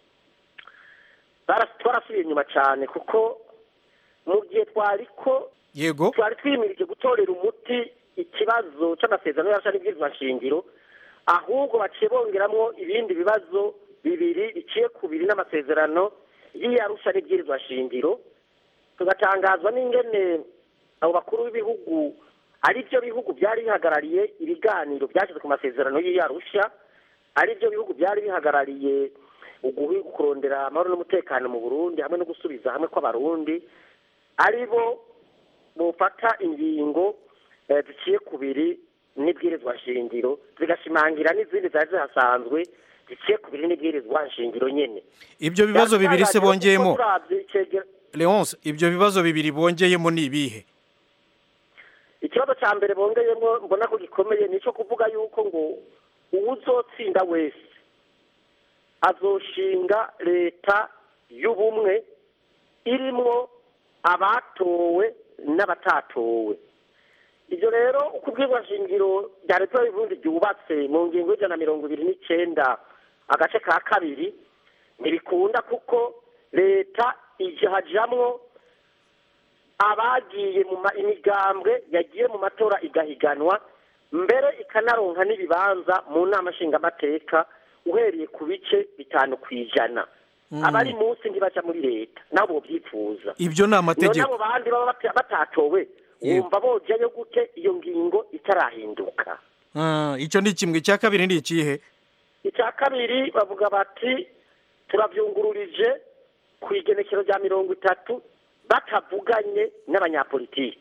S20: twarasubiye inyuma cyane kuko mu gihe twari ko
S18: yego
S20: twari twimirije gutorera umuti ikibazo cy'amasezerano y'arusha n'ibwirizwa nshingiro ahubwo baciye bongeramo ibindi bibazo bibiri biciye ku biri n'amasezerano y'iyarusha n'ibwirizwa shingiro tugatangazwa n'ingene abo bakuru b'ibihugu ari byo bihugu byari bihagarariye ibiganiro byashyize ku masezerano y'iyarusha ari byo bihugu byari bihagarariye kurondera amahoro n'umutekano mu burundi hamwe no gusubiza hamwe kw'abarundi ari bo bufata ingingo ziciye ku biri n'ibwirizwa shingiro zigashimangira n'izindi zari zihasanzwe ziciye ku biri n'ibwirizwa shingiro nyine
S18: ibyo bibazo bibiri se bongeyemo leonce ibyo bibazo bibiri bongeyemo ni ibihe
S20: ikibazo cya mbere bongeyemo mbona ko gikomeye ni icyo kuvuga yuko ngo uwuzotsinda wese azoshinga leta y'ubumwe irimo abatowe n'abatatowe ibyo rero uko ubwirwashingiro rya leta y'uburundi ryubatse mu ngingo y'ijana na mirongo ibiri n'icyenda agace ka kabiri ntibikunda kuko leta ijya hajyamwo abagiye mu ma- imigambwe yagiye mu matora igahiganwa mbere ikanaronka n'ibibanza mu nama nshingamateka uhereye ku bice bitanu ku ijana
S18: Mm.
S20: abari munsi ntibaja muri leta nabo byifuza
S18: ibyo ni
S20: none
S18: amategeko
S20: abo bandi baba bata- batatowe
S18: Yego.
S20: wumva bojayo gute iyo ngingo itarahinduka
S18: Ah, icyo ni kimwe icya kabiri ni ikihe
S20: icya kabiri bavuga bati turabyungururije ku igenekero rya mirongo itatu batavuganye n'abanyapolitiki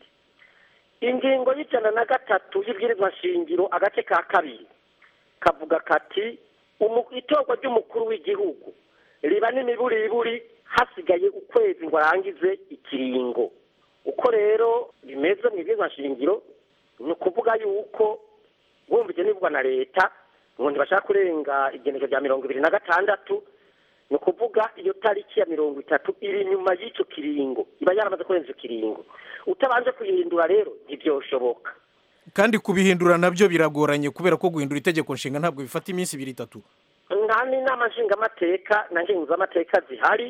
S20: ingingo y'ijana na gatatu y'ibwirizwa shingiro agace ka kabiri kavuga kati umu- itorwa ry'umukuru w'igihugu riba n'imiburiburi hasigaye ukwezi ngo arangize ikiringo uko rero bimeze mu ibwirizwa shingiro ni ukuvuga yuko bumvise nibwa na leta ngo ntibashaka kurenga igenekezo rya mirongo ibiri na gatandatu ni ukuvuga iyo tariki ya mirongo itatu iri inyuma y'icyo kiringo iba yaramaze kurenza icyo kiringo utabanje kuyihindura rero ntibyoshoboka
S18: kandi kubihindura nabyo biragoranye kubera ko guhindura itegeko nshinga ntabwo bifata iminsi ibiri itatu
S20: nta n'inama nshingamateka na nkenguzamateka zihari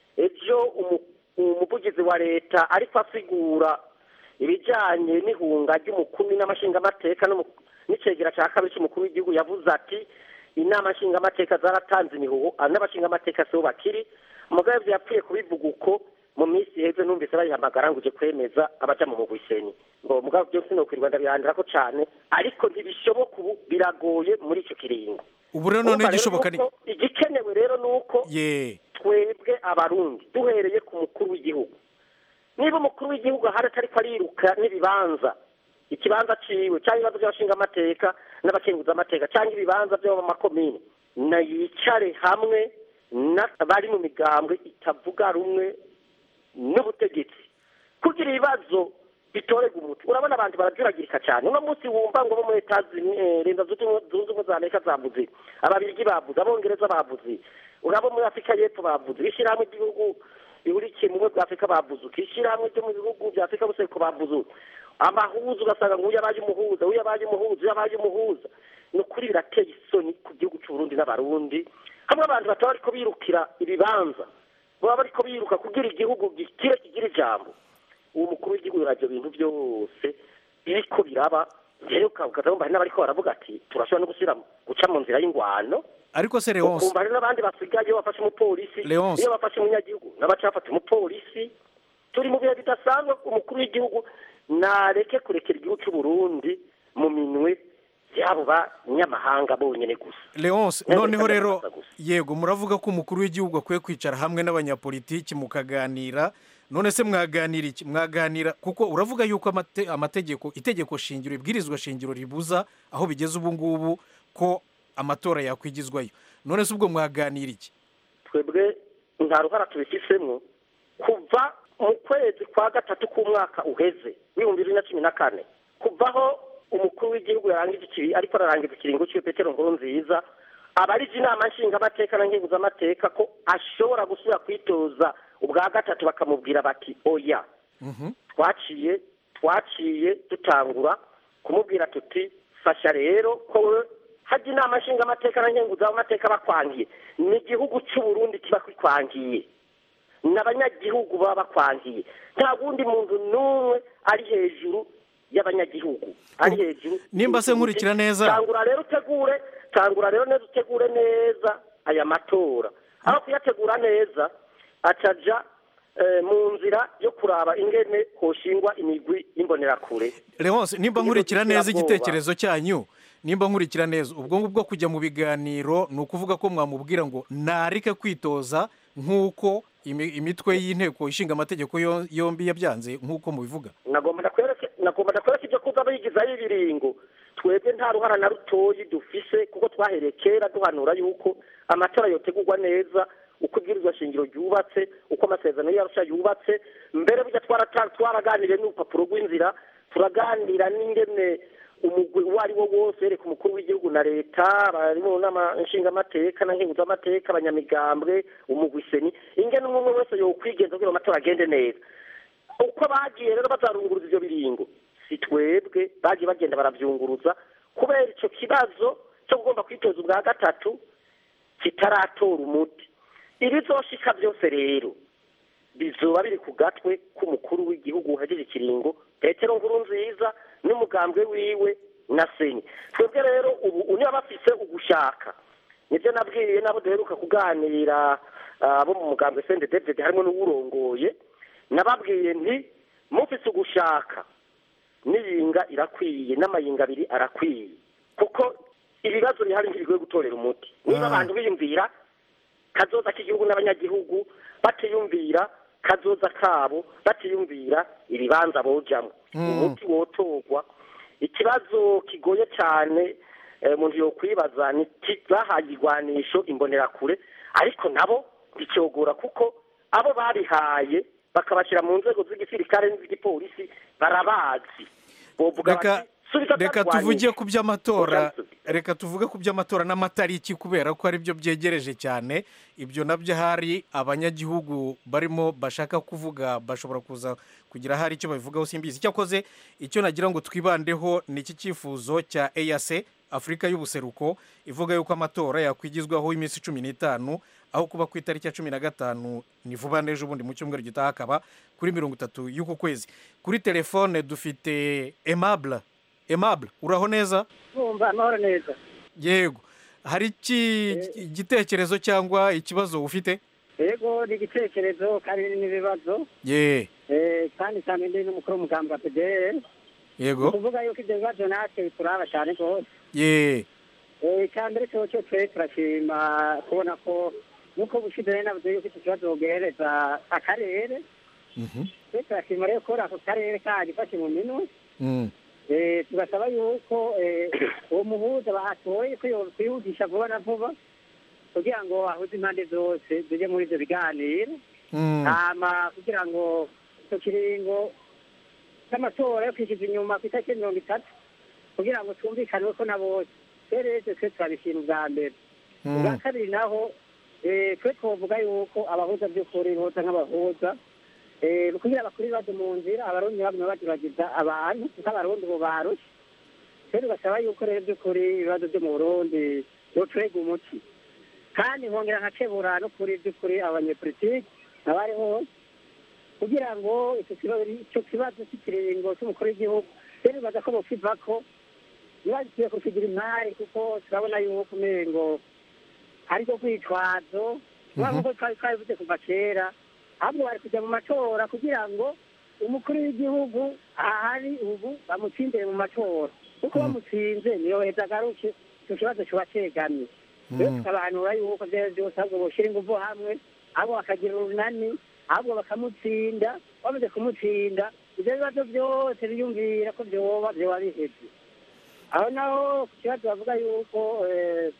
S20: ejo umu- umuvugizi wa leta ariko asigura ibijyanye n'ihunga ry'umukumi n'amashingamateka n'umu- n'icegera cya kabiri cy'umukuru w'igihugu yavuze ati inama nshingamateka zaratanze imihuho ah, n'abashingamateka sibo bakiri umugabo ibyo yapfuye kubivuga uko mu minsi iheze numvise bayihamagara ngo uje kwemeza abaja mu mugwiseni ngo mugabo byose ni ukwirirwa ndabihandira ko cane ariko ntibishoboka ubu biragoye muri ico kiringo
S18: ubu rero none
S20: Urumva rero
S18: igishoboka ni
S20: nuko igikenewe rero ni uko
S18: ye
S20: twebwe abarundi duhereye ku mukuru w'igihugu niba umukuru w'igihugu ahari atariko ariruka n'ibibanza ikibanza ciwe cyangwa ibibanza by'abashingamateka n'abakenguzamateka cyangwa ibibanza byo mu makomine na yicare hamwe n'abari mu migambwe itavuga rumwe n'ubutegetsi kugira ibibazo bitorega umuti urabona abantu barajuragirika cyane uno munsi wumva ngo bo muri leta zimwe leta zunze ubumwe zunze ubumwe za amerika zavuze ababirigi bavuze abongereza bavuze urabo muri afurika y'epfo bavuze ishyirahamwe ry'ibihugu bihurikiye mu bumwe bwa afurika bavuze ishyirahamwe ryo mu bihugu bya afurika buseruko bavuze amahuza ugasanga ngo uyu abaye umuhuza uyu abaye umuhuza uyu abaye umuhuza ni ukuri birateye isoni ku gihugu cy'uburundi n'abarundi hamwe abantu bataba bariko birukira ibibanza baba bariko biruka kugira igihugu gikire kigira ijambo uwo mukuru w'igihugu yaraje ibintu byose biriko biraba rero ukaza wumva hari n'abariko baravuga ati turashobora no gusubira guca mu nzira y'ingwano
S18: ariko se Leonce
S20: ukumva hari n'abandi basigaye iyo bafashe umupolisi
S18: Leonce.
S20: iyo bafashe umunyagihugu n'abacafata umupolisi turi mu bihe bidasanzwe umukuru w'igihugu nareke kurekera igihugu cy'u Burundi mu minwe y'abo banyamahanga bonyene gusa
S18: Leonce
S20: Ntabwo
S18: noneho
S20: bisabwa
S18: rero
S20: gusa gusa.
S18: yego muravuga ko umukuru w'igihugu akwiye kwicara hamwe n'abanyapolitiki mukaganira none se mwaganira iki mwaganira kuko uravuga yuko amate- amategeko itegeko shingiro ibwirizwa shingiro ribuza aho bigeze ubu ngubu ko amatora yakwigizwayo none se ubwo mwaganira iki
S20: twebwe nta ruhara tubifisemo kuva mu kwezi kwa gatatu k'umwaka uheze w'ibihumbi bibiri na cumi na kane kuvaho umukuru w'igihugu yarangije ikiri ariko ararangiza ikiringo cy'iwe petero nkuru nziza abarije inama nshingamateka na nkenguzamateka ko ashobora gusubira kwitoza ubwa gatatu bakamubwira bati oya twaciye twaciye dutangura kumubwira tuti fasha rero ko we hajya inama nshingamateka na nkenguzamateka bakwangiye ni igihugu cy'u Burundi kiba kikwangiye ni abanyagihugu baba bakwangiye nta wundi muntu n'umwe ari hejuru y'abanyagihugu ari hejuru
S18: nimba se nkurikira neza
S20: tangura rero utegure tangura rero neza utegure neza aya matora aho kuyategura neza acaja eh, mu nzira yo kuraba ingene hoshingwa imigwi y'imbonerakure
S18: Leonce nimba
S20: Igihugu
S18: nkurikira neza
S20: cy'iterabwoba.
S18: igitekerezo cyanyu nimba nkurikira neza ubwo ngubwo kujya mu biganiro ni ukuvuga ko mwamubwira ngo nareke kwitoza nk'uko imi- imitwe y'inteko ishinga amategeko yo- yombi yabyanze nk'uko mubivuga
S20: nagomba ndakwereke nagomba ndakwereke ibyo kuza bigizaho ibiringo twebwe nta ruhara na rutoyi dufise kuko twahereye kera duhanura yuko amatora yotegurwa neza uko ibwirizwa shingiro ryubatse uko amasezerano y'arusha yubatse mbere burya twarata- twaraganiriye n'urupapuro rw'inzira turaganira n'ingene umugwi uwo ari wo wose yereka umukuru w'igihugu na leta bari mu nama nshingamateka na nkenguzamateka abanyamigambwe umugwi seni ingene umwe umwe wese yokwigenza kugira ngo amatora agende neza uko bagiye rero bazarunguruza ivyo biringo si twebwe bagiye bagenda baravyunguruza kubera ico kibazo cyo kugomba kwitoza ubwa gatatu kitaratora umuti ibizoshika byose rero bizoba biri ku gatwe k'umukuru w'igihugu uhejeje ikiringo petero nkuru nziza n'umugambwe wiwe na senye twebwe rero ubu niba bafise ugushaka nibyo nabwiye nabo duheruka kuganira ah, bo mu mugambwe sende david harimo n'uwurongoye nababwiye nti mufise ugushaka n'iyinga irakwiye n'amayinga abiri arakwiye kuko ibibazo bihari ntibikwiye gutorera umuti niba abantu biyumvira kazoza k'igihugu n'abanyagihugu batiyumvira kazoza kabo batiyumvira ibibanza bojamwo
S18: Mm.
S20: umuti wotorwa ikibazo kigoye cyane eh, umuntu yokwibaza ni ki- bahaye igwanisho imbonerakure ariko nabo bicyogora kuko abo babihaye bakabashyira mu nzego z'igisirikare n'iz'igipolisi barabazi bovuga
S18: reka
S20: bati, "Subiza
S18: reka
S20: bya
S18: tuvuge
S20: bigwanisho."
S18: ku by'amatora
S20: Oya,
S18: reka tuvuge ku by'amatora n'amatariki kubera ko ari byo byegereje cyane ibyo nabyo hari abanyagihugu barimo bashaka kuvuga bashobora kuza kugira hari icyo babivugaho simbizi cyakoze icyo nagira ngo twibandeho ni iki cyifuzo cya eyase afurika y'ubuseruko ivuga yuko amatora yakwigizwaho iminsi cumi n'itanu aho kuba ku itariki ya cumi na gatanu ni vuba n'ejo bundi mu cyumweru gitaha akaba kuri mirongo itatu y'uku kwezi kuri telefone dufite emabure emabure uraho neza
S21: bumva amahoro neza
S18: yego hari iki igitekerezo cyangwa ikibazo ufite
S21: yego ni igitekerezo kandi n'ibibazo
S18: ye
S21: Eh, kandi cyane ndi n'umukuru w'umugambi wa pdr
S18: yego
S21: kuvuga yuko ibyo bibazo natwe bituraba cyane rwose
S18: ye
S21: Eh, icya mbere cyo cyo twe turashima kubona ko nuko bushize rero navuze yuko iki kibazo bogereza akarere twe turashima rero ko ako karere kagifashe mu minwe Eh, tugasaba yuko eh, uwo muhuza bahatoye ko yokwihutisha vuba na vuba kugira ngo ahuze impande zose zijye muri ibyo biganiro hama kugira ngo icyo kiringo cy'amatora yo kwishyuza inyuma ku itariki mirongo itatu kugira ngo twumvikane ko na bose rero rero twe turabishima ubwa mbere ubwa kabiri naho eh, twe twovuga yuko abahuza by'ukuri boza nk'abahuza eh, kugira bakure ibibazo mu nzira abarundi baguma baduragiza abantu kuko abarundi bo barushe rero ugasaba yuko rero by'ukuri ibibazo byo mu burundi boturega umuti kandi nkongera nkakebura no kuri by'ukuri abanyepolitiki abari hose kugira ngo icyo kibazo icyo kibazo cy'ikiringo cy'umukuru w'igihugu rero bibaza ko bokiva ko ntibagikwiye kukigira imari kuko turabona yuko umengo ariko kwitwazo niba nk'uko twari twabivuze kuva kera ahubwo bari kujya mu matora kugira ngo umukuru w'igihugu ahari ubu bamutsindire mu matora kuko bamutsinze niyo heza agaruke icyo kibazo kiba cyegamye rero tukabahanura yuko byose byose ahubwo boshyira ingufu hamwe ahubwo bakagira urunani ahubwo bakamutsinda bamaze kumutsinda ibyo bibazo byose biyumvira ko byoba byoba bihebye aho naho ku kibazo bavuga yuko eh,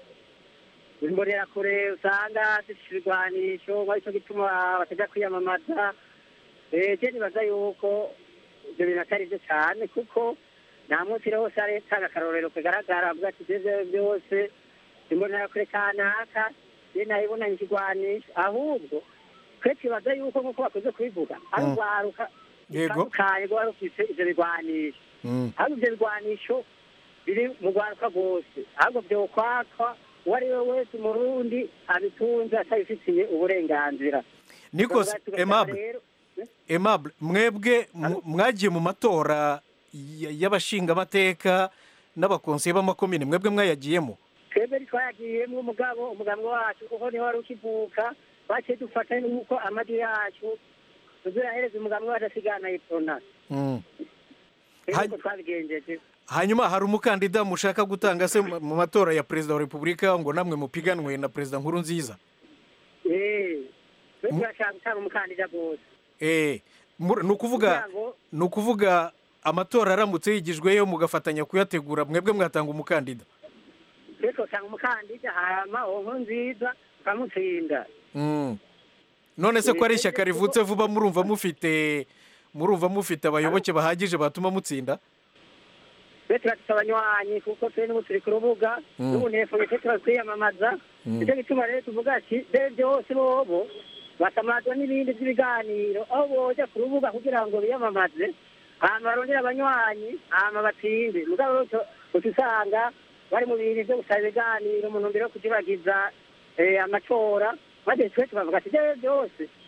S21: imbonerakure usanga zifite ibigwanisho aricyo gituma batajya kwiyamamaza Eh, je nibaza yuko ibyo bintu atari byo cyane kuko nta munsi rero hose hari tanga akarorero kagaragara avuga ati ibyo ari byo byose imbonerakure kanaka je nayibonanye ikigwanisho ahubwo twe twibaza yuko nk'uko bakunze kubivuga ari
S18: Mm.
S21: urwaruka
S18: Yego.
S21: bitandukanye rwari rufite ibyo bigwanisho ahubwo ibyo bigwanisho biri mu rwaruka rwose ahubwo byokwakwa uwo ari we wese umurundi abitunze atabifitiye uburenganzira
S18: nikos
S21: Tugasaba
S18: emabure
S21: rero,
S18: emabure mwebwe mu- mwagiye mu matora y- y'abashingamateka n'abakonseye b'amakomine mwebwe mwayagiyemo
S21: twebwe ntitwayagiyemo umugabo umugabo wacu kuko niho wari ukivuka baciye dufata nuko amajwi yacu tuzirahereza umugabo wacu asigana iprona
S18: Mm.
S21: rero uko twabigenjeje
S18: hanyuma hari umukandida mushaka gutanga se mu mu matora ya perezida wa repubulika ngo namwe mupiganwe na perezida nkuru nziza
S21: Eh, twe turashaka gutanga umukandida rwose
S18: Eh, mur- ni ukuvuga
S21: kugira ngo
S18: ni ukuvuga amatora aramutse yigijweyo mugafatanya kuyategura mwebwe mwatanga umukandida
S21: twe twatanga umukandida hama uwo nkuru nziza tukamutsinda
S18: Mm. none se ko ari ishyaka rivutse vuba murumva mufite murumva mufite abayoboke bahagije batuma mutsinda
S21: twe turafite abanywanyi kuko twe n'ubu turi ku rubuga
S18: Mm.
S21: n'ubu ntefone twe turakwiyamamaza
S18: Mm.
S21: nicyo gituma rero tuvuga ati be byose bobo basamazwa n'ibindi by'ibiganiro aho boja ku rubuga kugira ngo biyamamaze hama barondere abanywanyi hama batsinde mugabo rero uca- uca usanga bari mu bintu byo gusaba ibiganiro mu ntumbero yo kujibagiza eh, amatora maze twe tukavuga ati be byose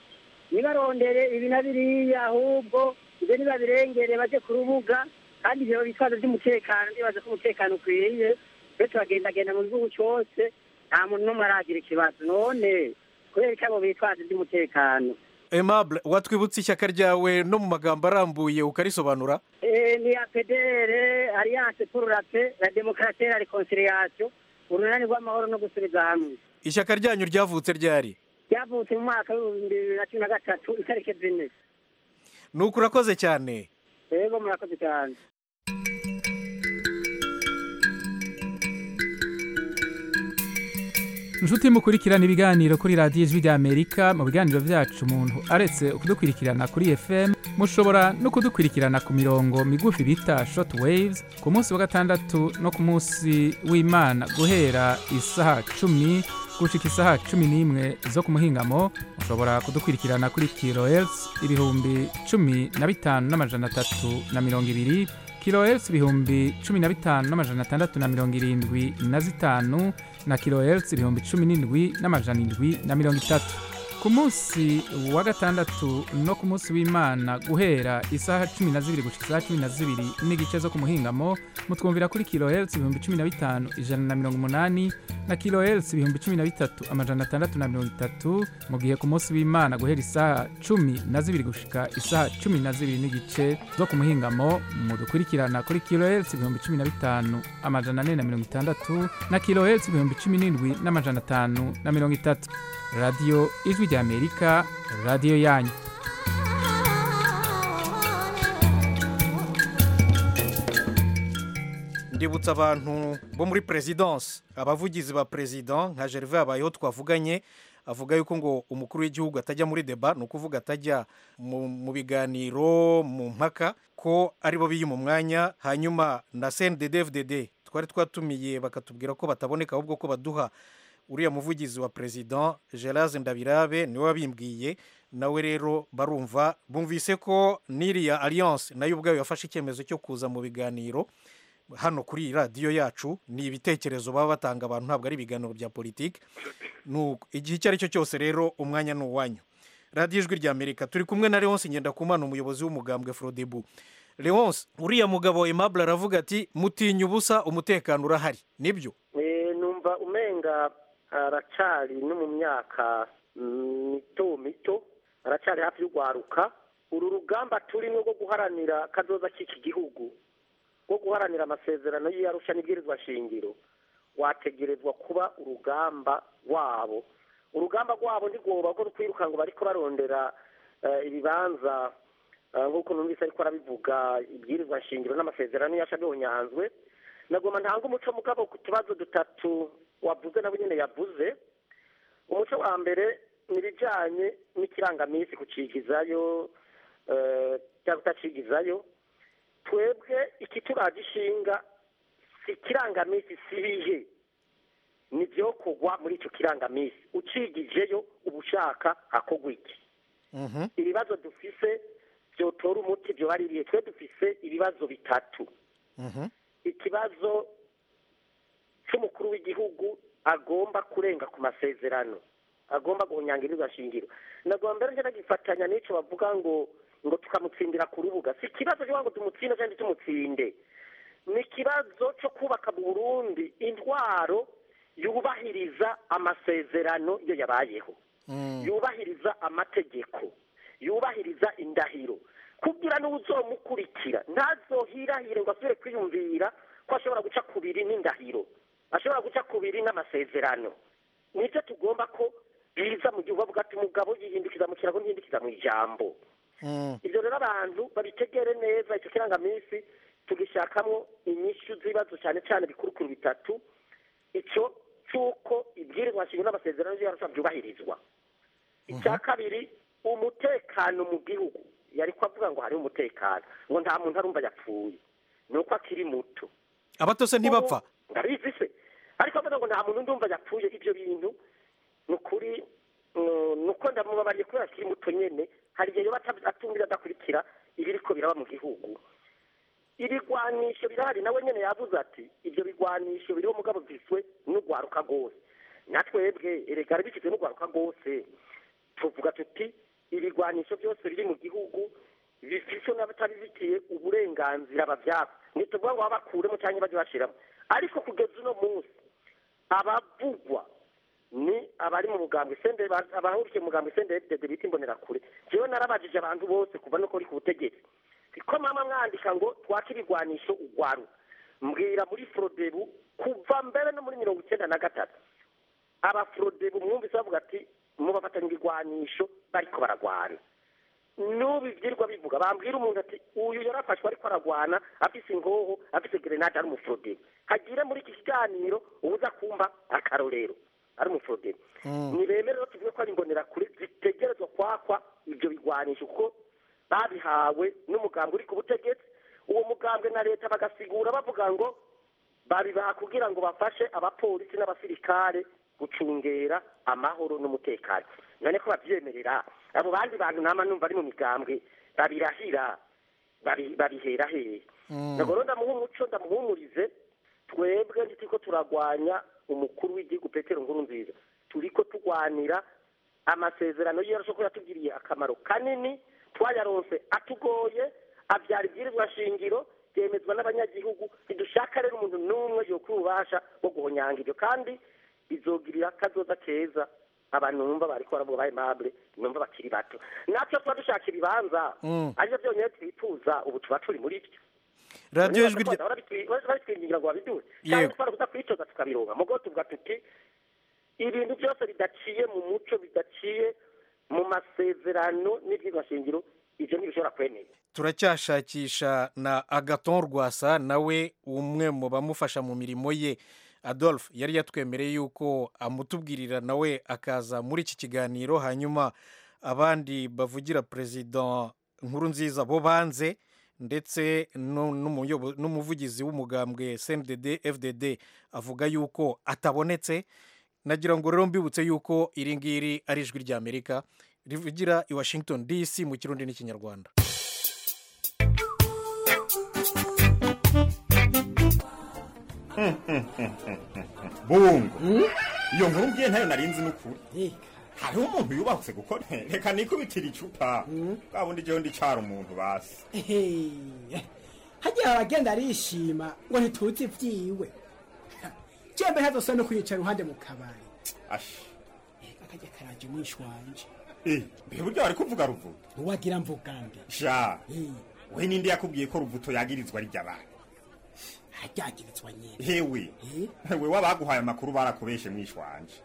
S21: nibarondere ibi na biriya ahubwo ibyo nibabirengere baje ku rubuga kandi ibyo bitwazo by'umutekano ndibaza ko umutekano ukwiye twe turagendagenda mu gihugu cyose nta muntu n'umwe aragira ikibazo none kubera ko abo bitwazo by'umutekano
S18: aimable watwibutse ishyaka ryawe no mu magambo arambuye ukarisobanura
S21: Eh, ni apedere alliance pour la paix la démocratie et la réconciliation urunani rw'amahoro no gusubiza hamwe
S18: ishyaka ryanyu ryavutse ryari
S21: ryavutse mu mwaka w'ibihumbi bibiri na cumi na gatatu itariki zine
S18: ni uku urakoze cyane
S21: rero murakoze cyane
S1: inshuti mukurikirana ibiganiro kuri radiyo ijwi ry'amerika mu biganiro byacu umuntu aretse kudukurikirana kuri fm mushobora no kudukurikirana ku mirongo migufi bita short waves ku munsi wa gatandatu no ku munsi w'imana guhera isaha cumi gushika isaha cumi n'imwe zo ku muhingamo mushobora kudukurikirana kuri kilohertz ibihumbi cumi na bitanu n'amajana atatu na mirongo ibiri kilohertz ibihumbi cumi na bitanu n'amajana atandatu na mirongo irindwi na zitanu na kilohertz ibihumbi cumi n'indwi n'amajana indwi na mirongo itatu ku munsi wa gatandatu no ku munsi w'imana guhera isaha cumi na zibiri gushika isaha cumi na zibiri n'igice zo ku muhingamo mutwumvira kuri kilohertz ibihumbi cumi na bitanu ijana na mirongo umunani na kilohertz ibihumbi cumi na bitatu amajana atandatu na mirongo itatu mu gihe ku munsi w'imana guhera isaha cumi na zibiri gushika isaha cumi na zibiri n'igice zo ku muhingamo mudukurikirana kuri kilohertz ibihumbi cumi na bitanu amajana ane na mirongo itandatu na kilohertz ibihumbi cumi n'indwi n'amajana atanu na mirongo itatu radiyo ijwi ry'amerika radiyo yanyu
S18: ndibutsa abantu bo muri perezidansi abavugizi ba perezida nka gervais habayeho twavuganye avuga yuko ngo umukuru w'igihugu atajya muri deba ni ukuvuga atajya mu mu biganiro mu mpaka ko aribo biyima umwanya hanyuma na cndddfdd twari twatumiye bakatubwira ko bataboneka ahubwo ko baduha uriya muvugizi wa perezida gerard ndabirabe niwe wabimbwiye nawe rero barumva bumvise ko n'iriya alliance nayo ubwayo yafashe icyemezo cyo kuza mu biganiro hano kuri iyi radiyo yacu ni ibitekerezo baba batanga abantu ntabwo ari ibiganiro bya politiki Nuko igihe icyo ari cyo cyose rero umwanya ni uwanyu radiyo ijwi rya amerika turi kumwe na leonce ngendakumana umuyobozi w'umugambwe frodebu leonce uriya mugabo aimable aravuga ati mutinya ubusa umutekano urahari nibyo
S20: Eh, numva umenga aracari no mu myaka mm, mito mito aracari hafi y'urwaruka uru rugamba turimo rwo guharanira kazoza k'iki gihugu rwo guharanira amasezerano y'iyarusha n'ibwirizwa shingiro wategerezwa kuba urugamba wabo urugamba rwabo ntigomba rwo kwiruka ngo bariko barondera eh, ibibanza eh, nk'uko numvise ariko arabivuga ibwirizwa shingiro n'amasezerano yasha byonyanzwe nagomba ntanga umuco mugabo ku tubazo dutatu wavuze nabo nyine yavuze umuco wa mbere ni ibijyanye n'ikirangaminsi kucigizayo eh, cyangwa kutacigizayo twebwe ikituraje ishinga si ikirangaminsi si ibihe ni ibyo kugwa muri icyo kirangaminsi ucigijeyo uba ushaka hakorwa iki ibibazo dufise byotora umuti byo baririye twe dufise ibibazo bitatu ikibazo cy'umukuru w'igihugu agomba kurenga ku masezerano agomba guhunyangirizwa shingiro nagomba mbere njye nagifatanya n'icyo bavuga ngo ngo tukamutsindira ku rubuga si ikibazo cyo ngo tumutsinde cyangwa tumutsinde ni ikibazo cyo kubaka mu burundi intwaro yubahiriza amasezerano iyo yabayeho yubahiriza amategeko yubahiriza indahiro kugira n'uzomukurikira ntazohirahire ngo asubire kwiyumvira ko ashobora guca kubiri n'indahiro ashobora guca kubiri n'amasezerano nibyo tugomba ko biza mu gihugu bavuga ati umugabo yihindukiza mu kirago ntihindukiza mu ijambo ibyo rero abantu babitegere neza icyo kirangaminsi tugishakamo inyishu z'ibibazo cyane cyane bikurukuru bitatu icyo cy'uko ibwirizwa nshingano n'amasezerano y'arusha byubahirizwa icya kabiri umutekano mu gihugu yari kuvuga ngo hariho umutekano ngo nta muntu arumva yapfuye ni uko akiri muto
S18: abatose ntibapfa
S20: ndabizi se ariko avuga ngo nta muntu ndumva yapfuye ibyo bintu ni ukuri mm, ni uko ndamubabariye kubera akiri muto nyene hari igihe yoba ata- atumvira adakurikira ibiriko biraba mu gihugu ibigwanisho birahari nawe nyene yavuze ati ibyo bigwanisho biriho mugabo biswe n'urwaruka rwose natwebwe erega bishyize n'urwaruka rwose tuvuga tuti ibigwanisho byose biri mu gihugu bifite n'abatabifitiye uburenganzira babyaka ntituvuga ngo babakuremo cyangwa bajye bashiramo ariko kugeza uno munsi abavugwa ni abari mu mugambwe sende abahurikiye mu mugambwe sende dede bita imbonerakure jewe narabajije abantu bose kuva nuko uri ku butegetsi ko mama mwandika ngo twake ibigwanisho ugwaru mbwira muri frodebu kuva mbere no muri mirongo icyenda na gatatu abafrodebu mwumvise bavuga ati mubafatanya ibigwanisho bariko baragwana n'ubu ibyirwa bivuga bambwira umuntu ati uyu yarafashwe ariko aragwana afise ingoho afise gerenade ari umufrodebu hagire muri iki kiganiro ubuza kumva akarorero ari umufrodebu ntibemere rero tuvuge ko ari imbonerakure zitegerezwa kwakwa ibyo bigwanisho kuko babihawe n'umugambwe uri ku butegetsi uwo mugambwe na leta bagasigura bavuga ngo babibaha kugira ngo bafashe abapolisi n'abasirikare gucungera amahoro n'umutekano none ko babyemerera abo bandi bantu nama numva ari mu migambwe babirahira babi- babihera hehe ntabwo rero ndamuha umuco ndamuhumurize twebwe ntitiko turagwanya umukuru w'igihugu petero nkuru nziza turiko tugwanira amasezerano y'iyarusho ko yatugiriye akamaro kanini twayaronse atugoye abyara ibwirizwa shingiro byemezwa n'abanyagihugu ntidushaka rero umuntu n'umwe yokura ububasha bwo guhonyanga ibyo kandi bizogirira kazoza keza abantu numva bariko baravuga ba aimable numva bakiri bato natwe tuba dushaka ibibanza
S18: Mm.
S20: arivyo byonyine twifuza ubu tuba turi muri byo
S18: radiyo ijwi rya
S20: babitwingingira ngo babiduhe
S18: Yego.
S20: cyangwa twara kuza kwitoza tukabironka mugo tuvuga tuti ibintu byose bidaciye mu muco bidaciye mu masezerano n'ibyigashingiro ibyo ntibishobora kwemera
S18: turacyashakisha na agaton rwasa nawe umwe mu bamufasha mu mirimo ye adolphe yari yatwemereye yuko amutubwirira nawe akaza muri iki kiganiro hanyuma abandi bavugira perezida nkuru nziza bo banze ndetse nu- n'umuyobo- n'umuvugizi w'umugambwe cndd fdd avuga yuko atabonetse nagira ngo rero mbibutse yuko iri ngiri ari ijwi ry'amerika rivugira i washington dc mu kirundi n'ikinyarwanda
S7: bungo iyo nkuru ngiye ntayo narinzi n'ukuri hariho umuntu yubahutse gukora reka nikubitira icupa bwa bundi jewe ndicara umuntu basi
S8: hagiye abagenda arishima ngo ntituzi ibyiwe jembe ntazose no kwicara iruhande mu kabari
S7: ashi
S8: akajya karaje umwishi wanje
S7: eh mbe buryo bari kuvuga ruvuto
S8: ntiwagira mvuga mbi
S7: sha we ninde yakubwiye ko ruvuto yagirizwa ari ry'abantu
S8: haryagirizwa nyine
S7: hewe we wabaguhaye amakuru barakubeshe mwishi wanje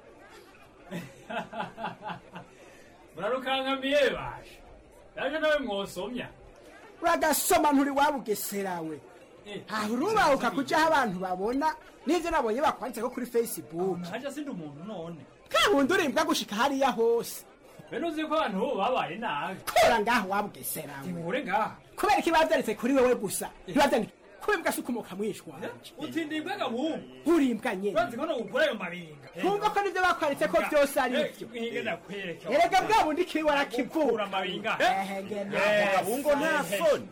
S9: murarukankamiye basha yaje nawe mwosomya
S8: uragasoma nturi wabugesera we aho urubahuka kujaho abantu babona n'ivyo nabonye bakwanditse ko kuri facebook
S9: haja sindi umuntu none
S8: kabundi urimbwa gushika hariya hose
S9: bene uzi ko abantu bo babaye nabi
S8: kora ngaho wabugesera we
S9: ure ngaha
S8: kubera iki bavyanditse kuri wewe gusa ntibavyandike kubimbwa si ukomoka mwishwa wanje
S9: utindibwa gahungu
S8: urimbwa nyene
S9: urazi ko no gukura ayo mabinga
S8: ntumva ko nivyo bakwanditse ko vyose ari vyo
S9: inge ndakwereka
S8: erega bwa bundi kiwe warakivura
S9: amabinga
S7: bungo nta soni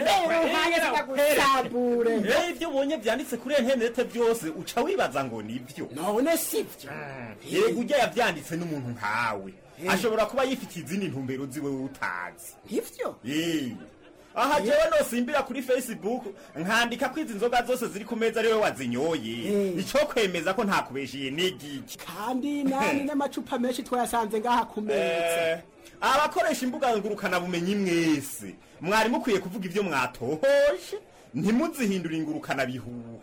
S8: gusabure
S7: rero ibyo ubonye byanditse kuri interinete byose uca wibaza ngo nibyo
S8: none sivyo
S7: yego ujya yabyanditse n'umuntu nkawe ashobora kuba yifitiye izindi ntumbero ziwe utazi
S8: ivyo
S7: Eh. aha jewe nosimbira kuri facebook nkandika ko izi nzoga zose ziri ku meza ariwe wazinyoye ico kwemeza ko ntakubeshiye n'igiki
S8: kandi nani n'amacupa menshi twayasanze ngaha ku meza
S7: Eh, abakoresha imbuga ngurukanabumenyi mwese mwari mukwiye kuvuga ibyo mwatohoje ntimuzihindure ingurukana bihuha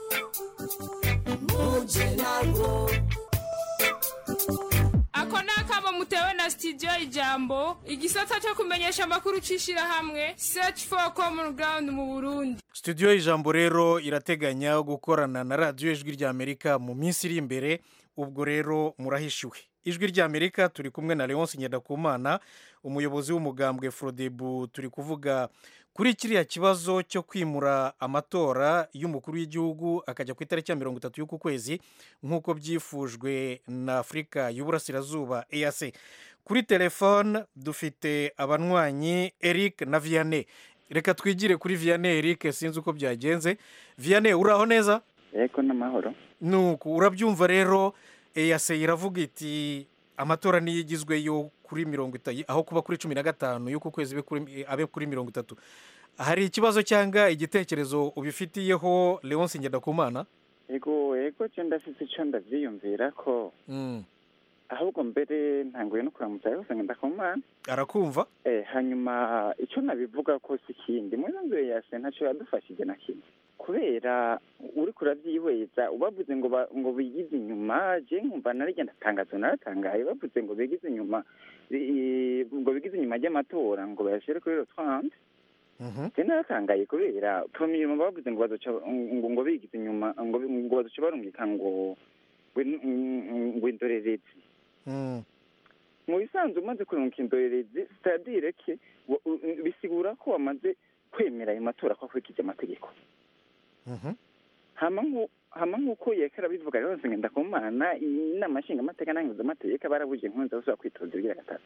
S10: ako ni akamo mutewe na studio ijambo igisata cyo kumenyesha amakuru c'ishirahamwe search for common ground mu burundi
S18: studio y'ijambo rero irateganya gukorana na radiyo ijwi ry'amerika mu minsi iri imbere ubwo rero murahishiwe ijwi ry'amerika turi kumwe na leonce ngendakumana umuyobozi w'umugambwe frodebu turi kuvuga kuri kiriya kibazo cyo kwimura amatora y'umukuru w'igihugu akajya ku itariki ya mirongo itatu y'uku kwezi nk'uko byifujwe na afurika y'uburasirazuba eac kuri telefone dufite abanywanyi eric na vianney reka twigire kuri vianney eric sinzi uko byagenze vianney uraho neza
S5: yego n'amahoro
S18: nuko urabyumva rero eac iravuga iti amatora niyo igizwe yo kuri mirongo itatu aho kuba kuri cumi na gatanu y'uku kwezi abe kuri- abe kuri mirongo itatu hari ikibazo cyangwa igitekerezo ubifitiyeho leonce ngendakumana
S5: ego ego je ndafise ico ndavyiyumvira ko
S18: Mm,
S5: ahubwo mbere ntanguye no kuramutsa yose ngenda kumana
S18: arakumva
S5: eh hanyuma ico nabivuga ko si kindi muri nzu ya se ntaco yadufashije na kimwe kubera uriko uravyihweza ubavuze ngo ba- ngo bigize inyuma je nkumva narirya ndatangazo naratangaye bavuze ngo bigize inyuma eh, ngo bigize inyuma ry'amatora ngo bayashire kuri rotwande je naratangaye kubera promiyuma bavuze ngo bazoca ngo ngo bigize inyuma ngo ngo bazoca barungika ngo ngo- ngo indorerezi
S18: Mm,
S5: mu bisanzwe umaze kurunguka indorerezi sitadire ke wa- u- u- bisigura ko wamaze kwemera ayo matora ko akurikije amategeko
S18: mhm.
S5: hama nku- hama nk'uko yekera bivuga rero ngenda ku mana inama nshingamateka n'ahinduzamateka barabuje nkunza gusubira kwitoza ibigira gatatu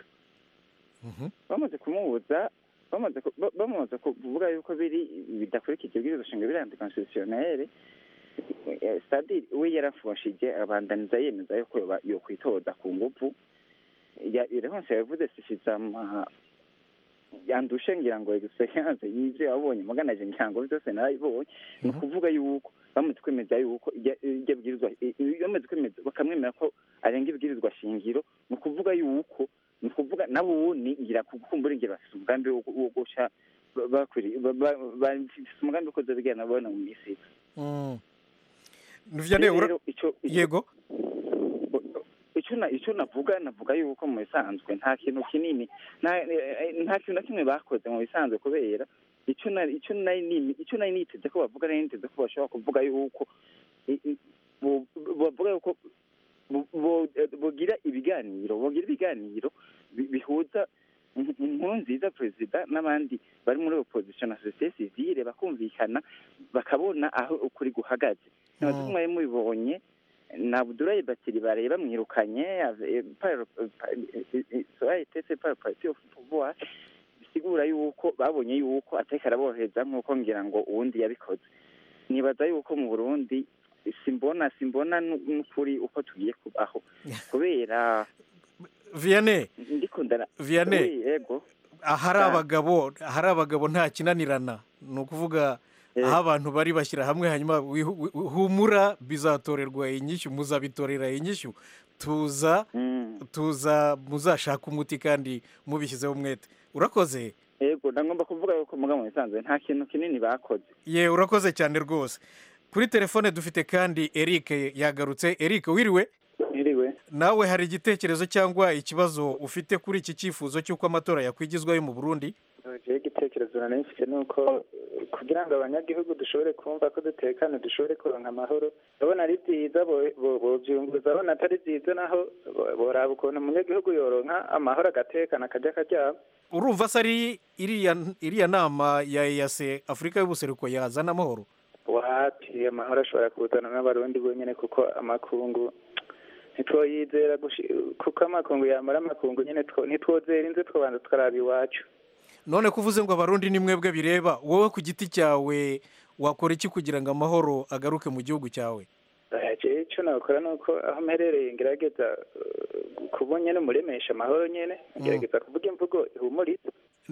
S5: bamaze kumubuza bamaze ku- ba- bamaze kuvuga yuko biri bidakurikije ibwirizwa shingiro biri anticonstitutionnel eh, stadire we yarafushije abandaniza yemeza yuko yoba- yokwitoza ku nguvu Ya- Ireonse yavuze sishiza ama yandushe ngira ngo experience y'ivyo yabonye muganaje ngira ngo byose narabibonye ni ukuvuga yuko bamaze kwemeza yuko irya- iryo bwirizwa i- i- bamaze kwemeza bakamwemera ko arenga ibwirizwa shingiro ni ukuvuga yuko ni ukuvuga nabo ubundi ngira kukumbura ngira bafite umugambi wo wo guca ba- bakwiri ba- ba- bafite umugambi wo kuza bigana babona mu minsi iza
S18: Mm. Vianney, ura-
S5: Rero ico- ico-
S18: yego
S5: icyo na icyo navuga navuga yuko mu bisanzwe nta kintu kinini nta eh, nta kintu na kimwe bakoze mu bisanzwe kubera icyo na icyo nari nimi icyo nari niteze ko bavuga nari niteze ko bashobora kuvuga yuko i- i- bo- bavuga yuko bo- bo- bogira ibiganiro bogira ibiganiro bi- bihuza in- inkuru nziza perezida n'abandi bari muri opposition na societe civile bakumvikana bakabona aho ukuri guhagaze ntibaze ko mwari mubibonye na Abdoulaye Batiri bare bamwirukanye soyitese par parti of pouvoir bisigura yuko babonye yuko ateka araborohereza nk'uko ngira ngo uwundi yabikoze nibaza yuko mu Burundi simbona simbona nu- n'ukuri uko tugiye kubaho kubera
S18: Vianney
S5: ndiko ndara
S18: Vianney.
S5: Oui, yego
S18: ahari
S5: Ah.
S18: abagabo ahari abagabo nta kinanirana ni ukuvuga aho abantu bari bashyira hamwe hanyuma wihu- wi- humura bizatorerwa inyishyu muzabitorera inyishyu tuza tuza muzashaka umuti kandi mubishyizeho umwete urakoze
S5: yego ndagomba kuvuga yuko muga mu bisanzwe nta kintu kinini bakoze
S18: ye urakoze cyane rwose kuri telefone dufite kandi eric yagarutse eric wiriwe
S22: Iriwe.
S18: nawe hari igitekerezo cyangwa ikibazo ufite kuri iki cyifuzo cy'uko amatora yakwigizwayo mu burundi
S22: jewe igitekerezo nari mfite ni uko kugira ngo abanyagihugu dushobore kumva ko dutekana dushobore kuronka amahoro ndabona ari byiza bo- bo- bovyunguruza abona atari byiza naho bo- boraba ukuntu umunyagihugu yoronka amahoro agatekana akajya akaryama
S18: urumva se ari iriya iriya nama ya eyase afurika y'ubuseruko yazana amahoro
S22: wapi amahoro ashobora kuzana n'abarundi bonyene kuko amakungu ntitwoyizera gushi- kuko amakungu yamara amakungu nyene two- ntitwozera inze twobanza tukaraba iwacu
S18: none ko uvuze ngo abarundi ni mwebwe bireba wowe ku giti cyawe wakora iki kugira ngo amahoro agaruke mu gihugu cyawe
S22: Eh, jewe ico nakora ni uko aho mperereye ngerageza eh, kuba nyene muremesha amahoro nyene ngerageza kuvuga imvugo ihumuriza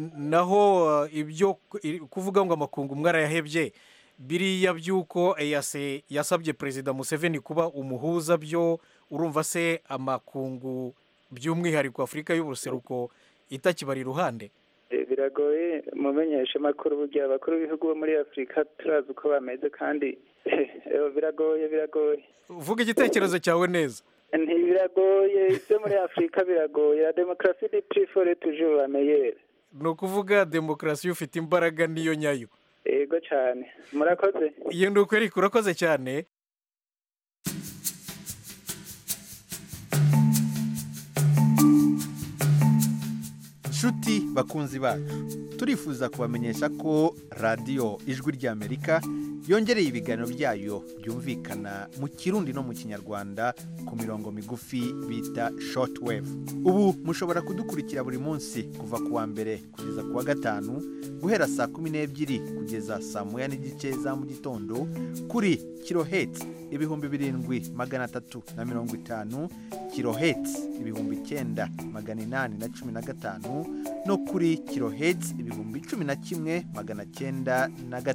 S18: naho uh, ibyo i- kuvuga ngo amakungu mwarayahebye biriya by'uko eyase yasabye perezida museveni kuba umuhuza byo urumva se amakungu by'umwihariko afurika y'ubuseruko itakibari iruhande
S22: Eh, biragoye mumenyesha amakuru burya abakuru b'ibihugu bo muri afurika turazi uko bameze kandi eh, biragoye biragoye
S18: vuga igitekerezo cyawe neza
S22: ntibiragoye ibyo muri afurika biragoye la demokarasi di prifore toujours la meilleure
S18: ni ukuvuga demokarasi ufite imbaraga niyo nyayo
S22: yego cyane murakoze
S18: iyo ni uko ariko urakoze cyane
S4: nshuti bakunzi bacu turifuza kubamenyesha ko radiyo ijwi ry'amerika yongereye ibiganiro byayo byumvikana mu kirundi no mu kinyarwanda ku mirongo migufi bita shortwave ubu mushobora kudukurikira buri munsi kuva ku wa mbere kugeza ku wa gatanu guhera saa kumi n'ebyiri kugeza saa moya n'igice za mu gitondo kuri kiloheti ibihumbi birindwi magana atatu na mirongo itanu kiloheti ibihumbi icyenda magana inani na cumi na gatanu no kuri kiloheti ibihumbi cumi na kimwe magana cyenda na gatanu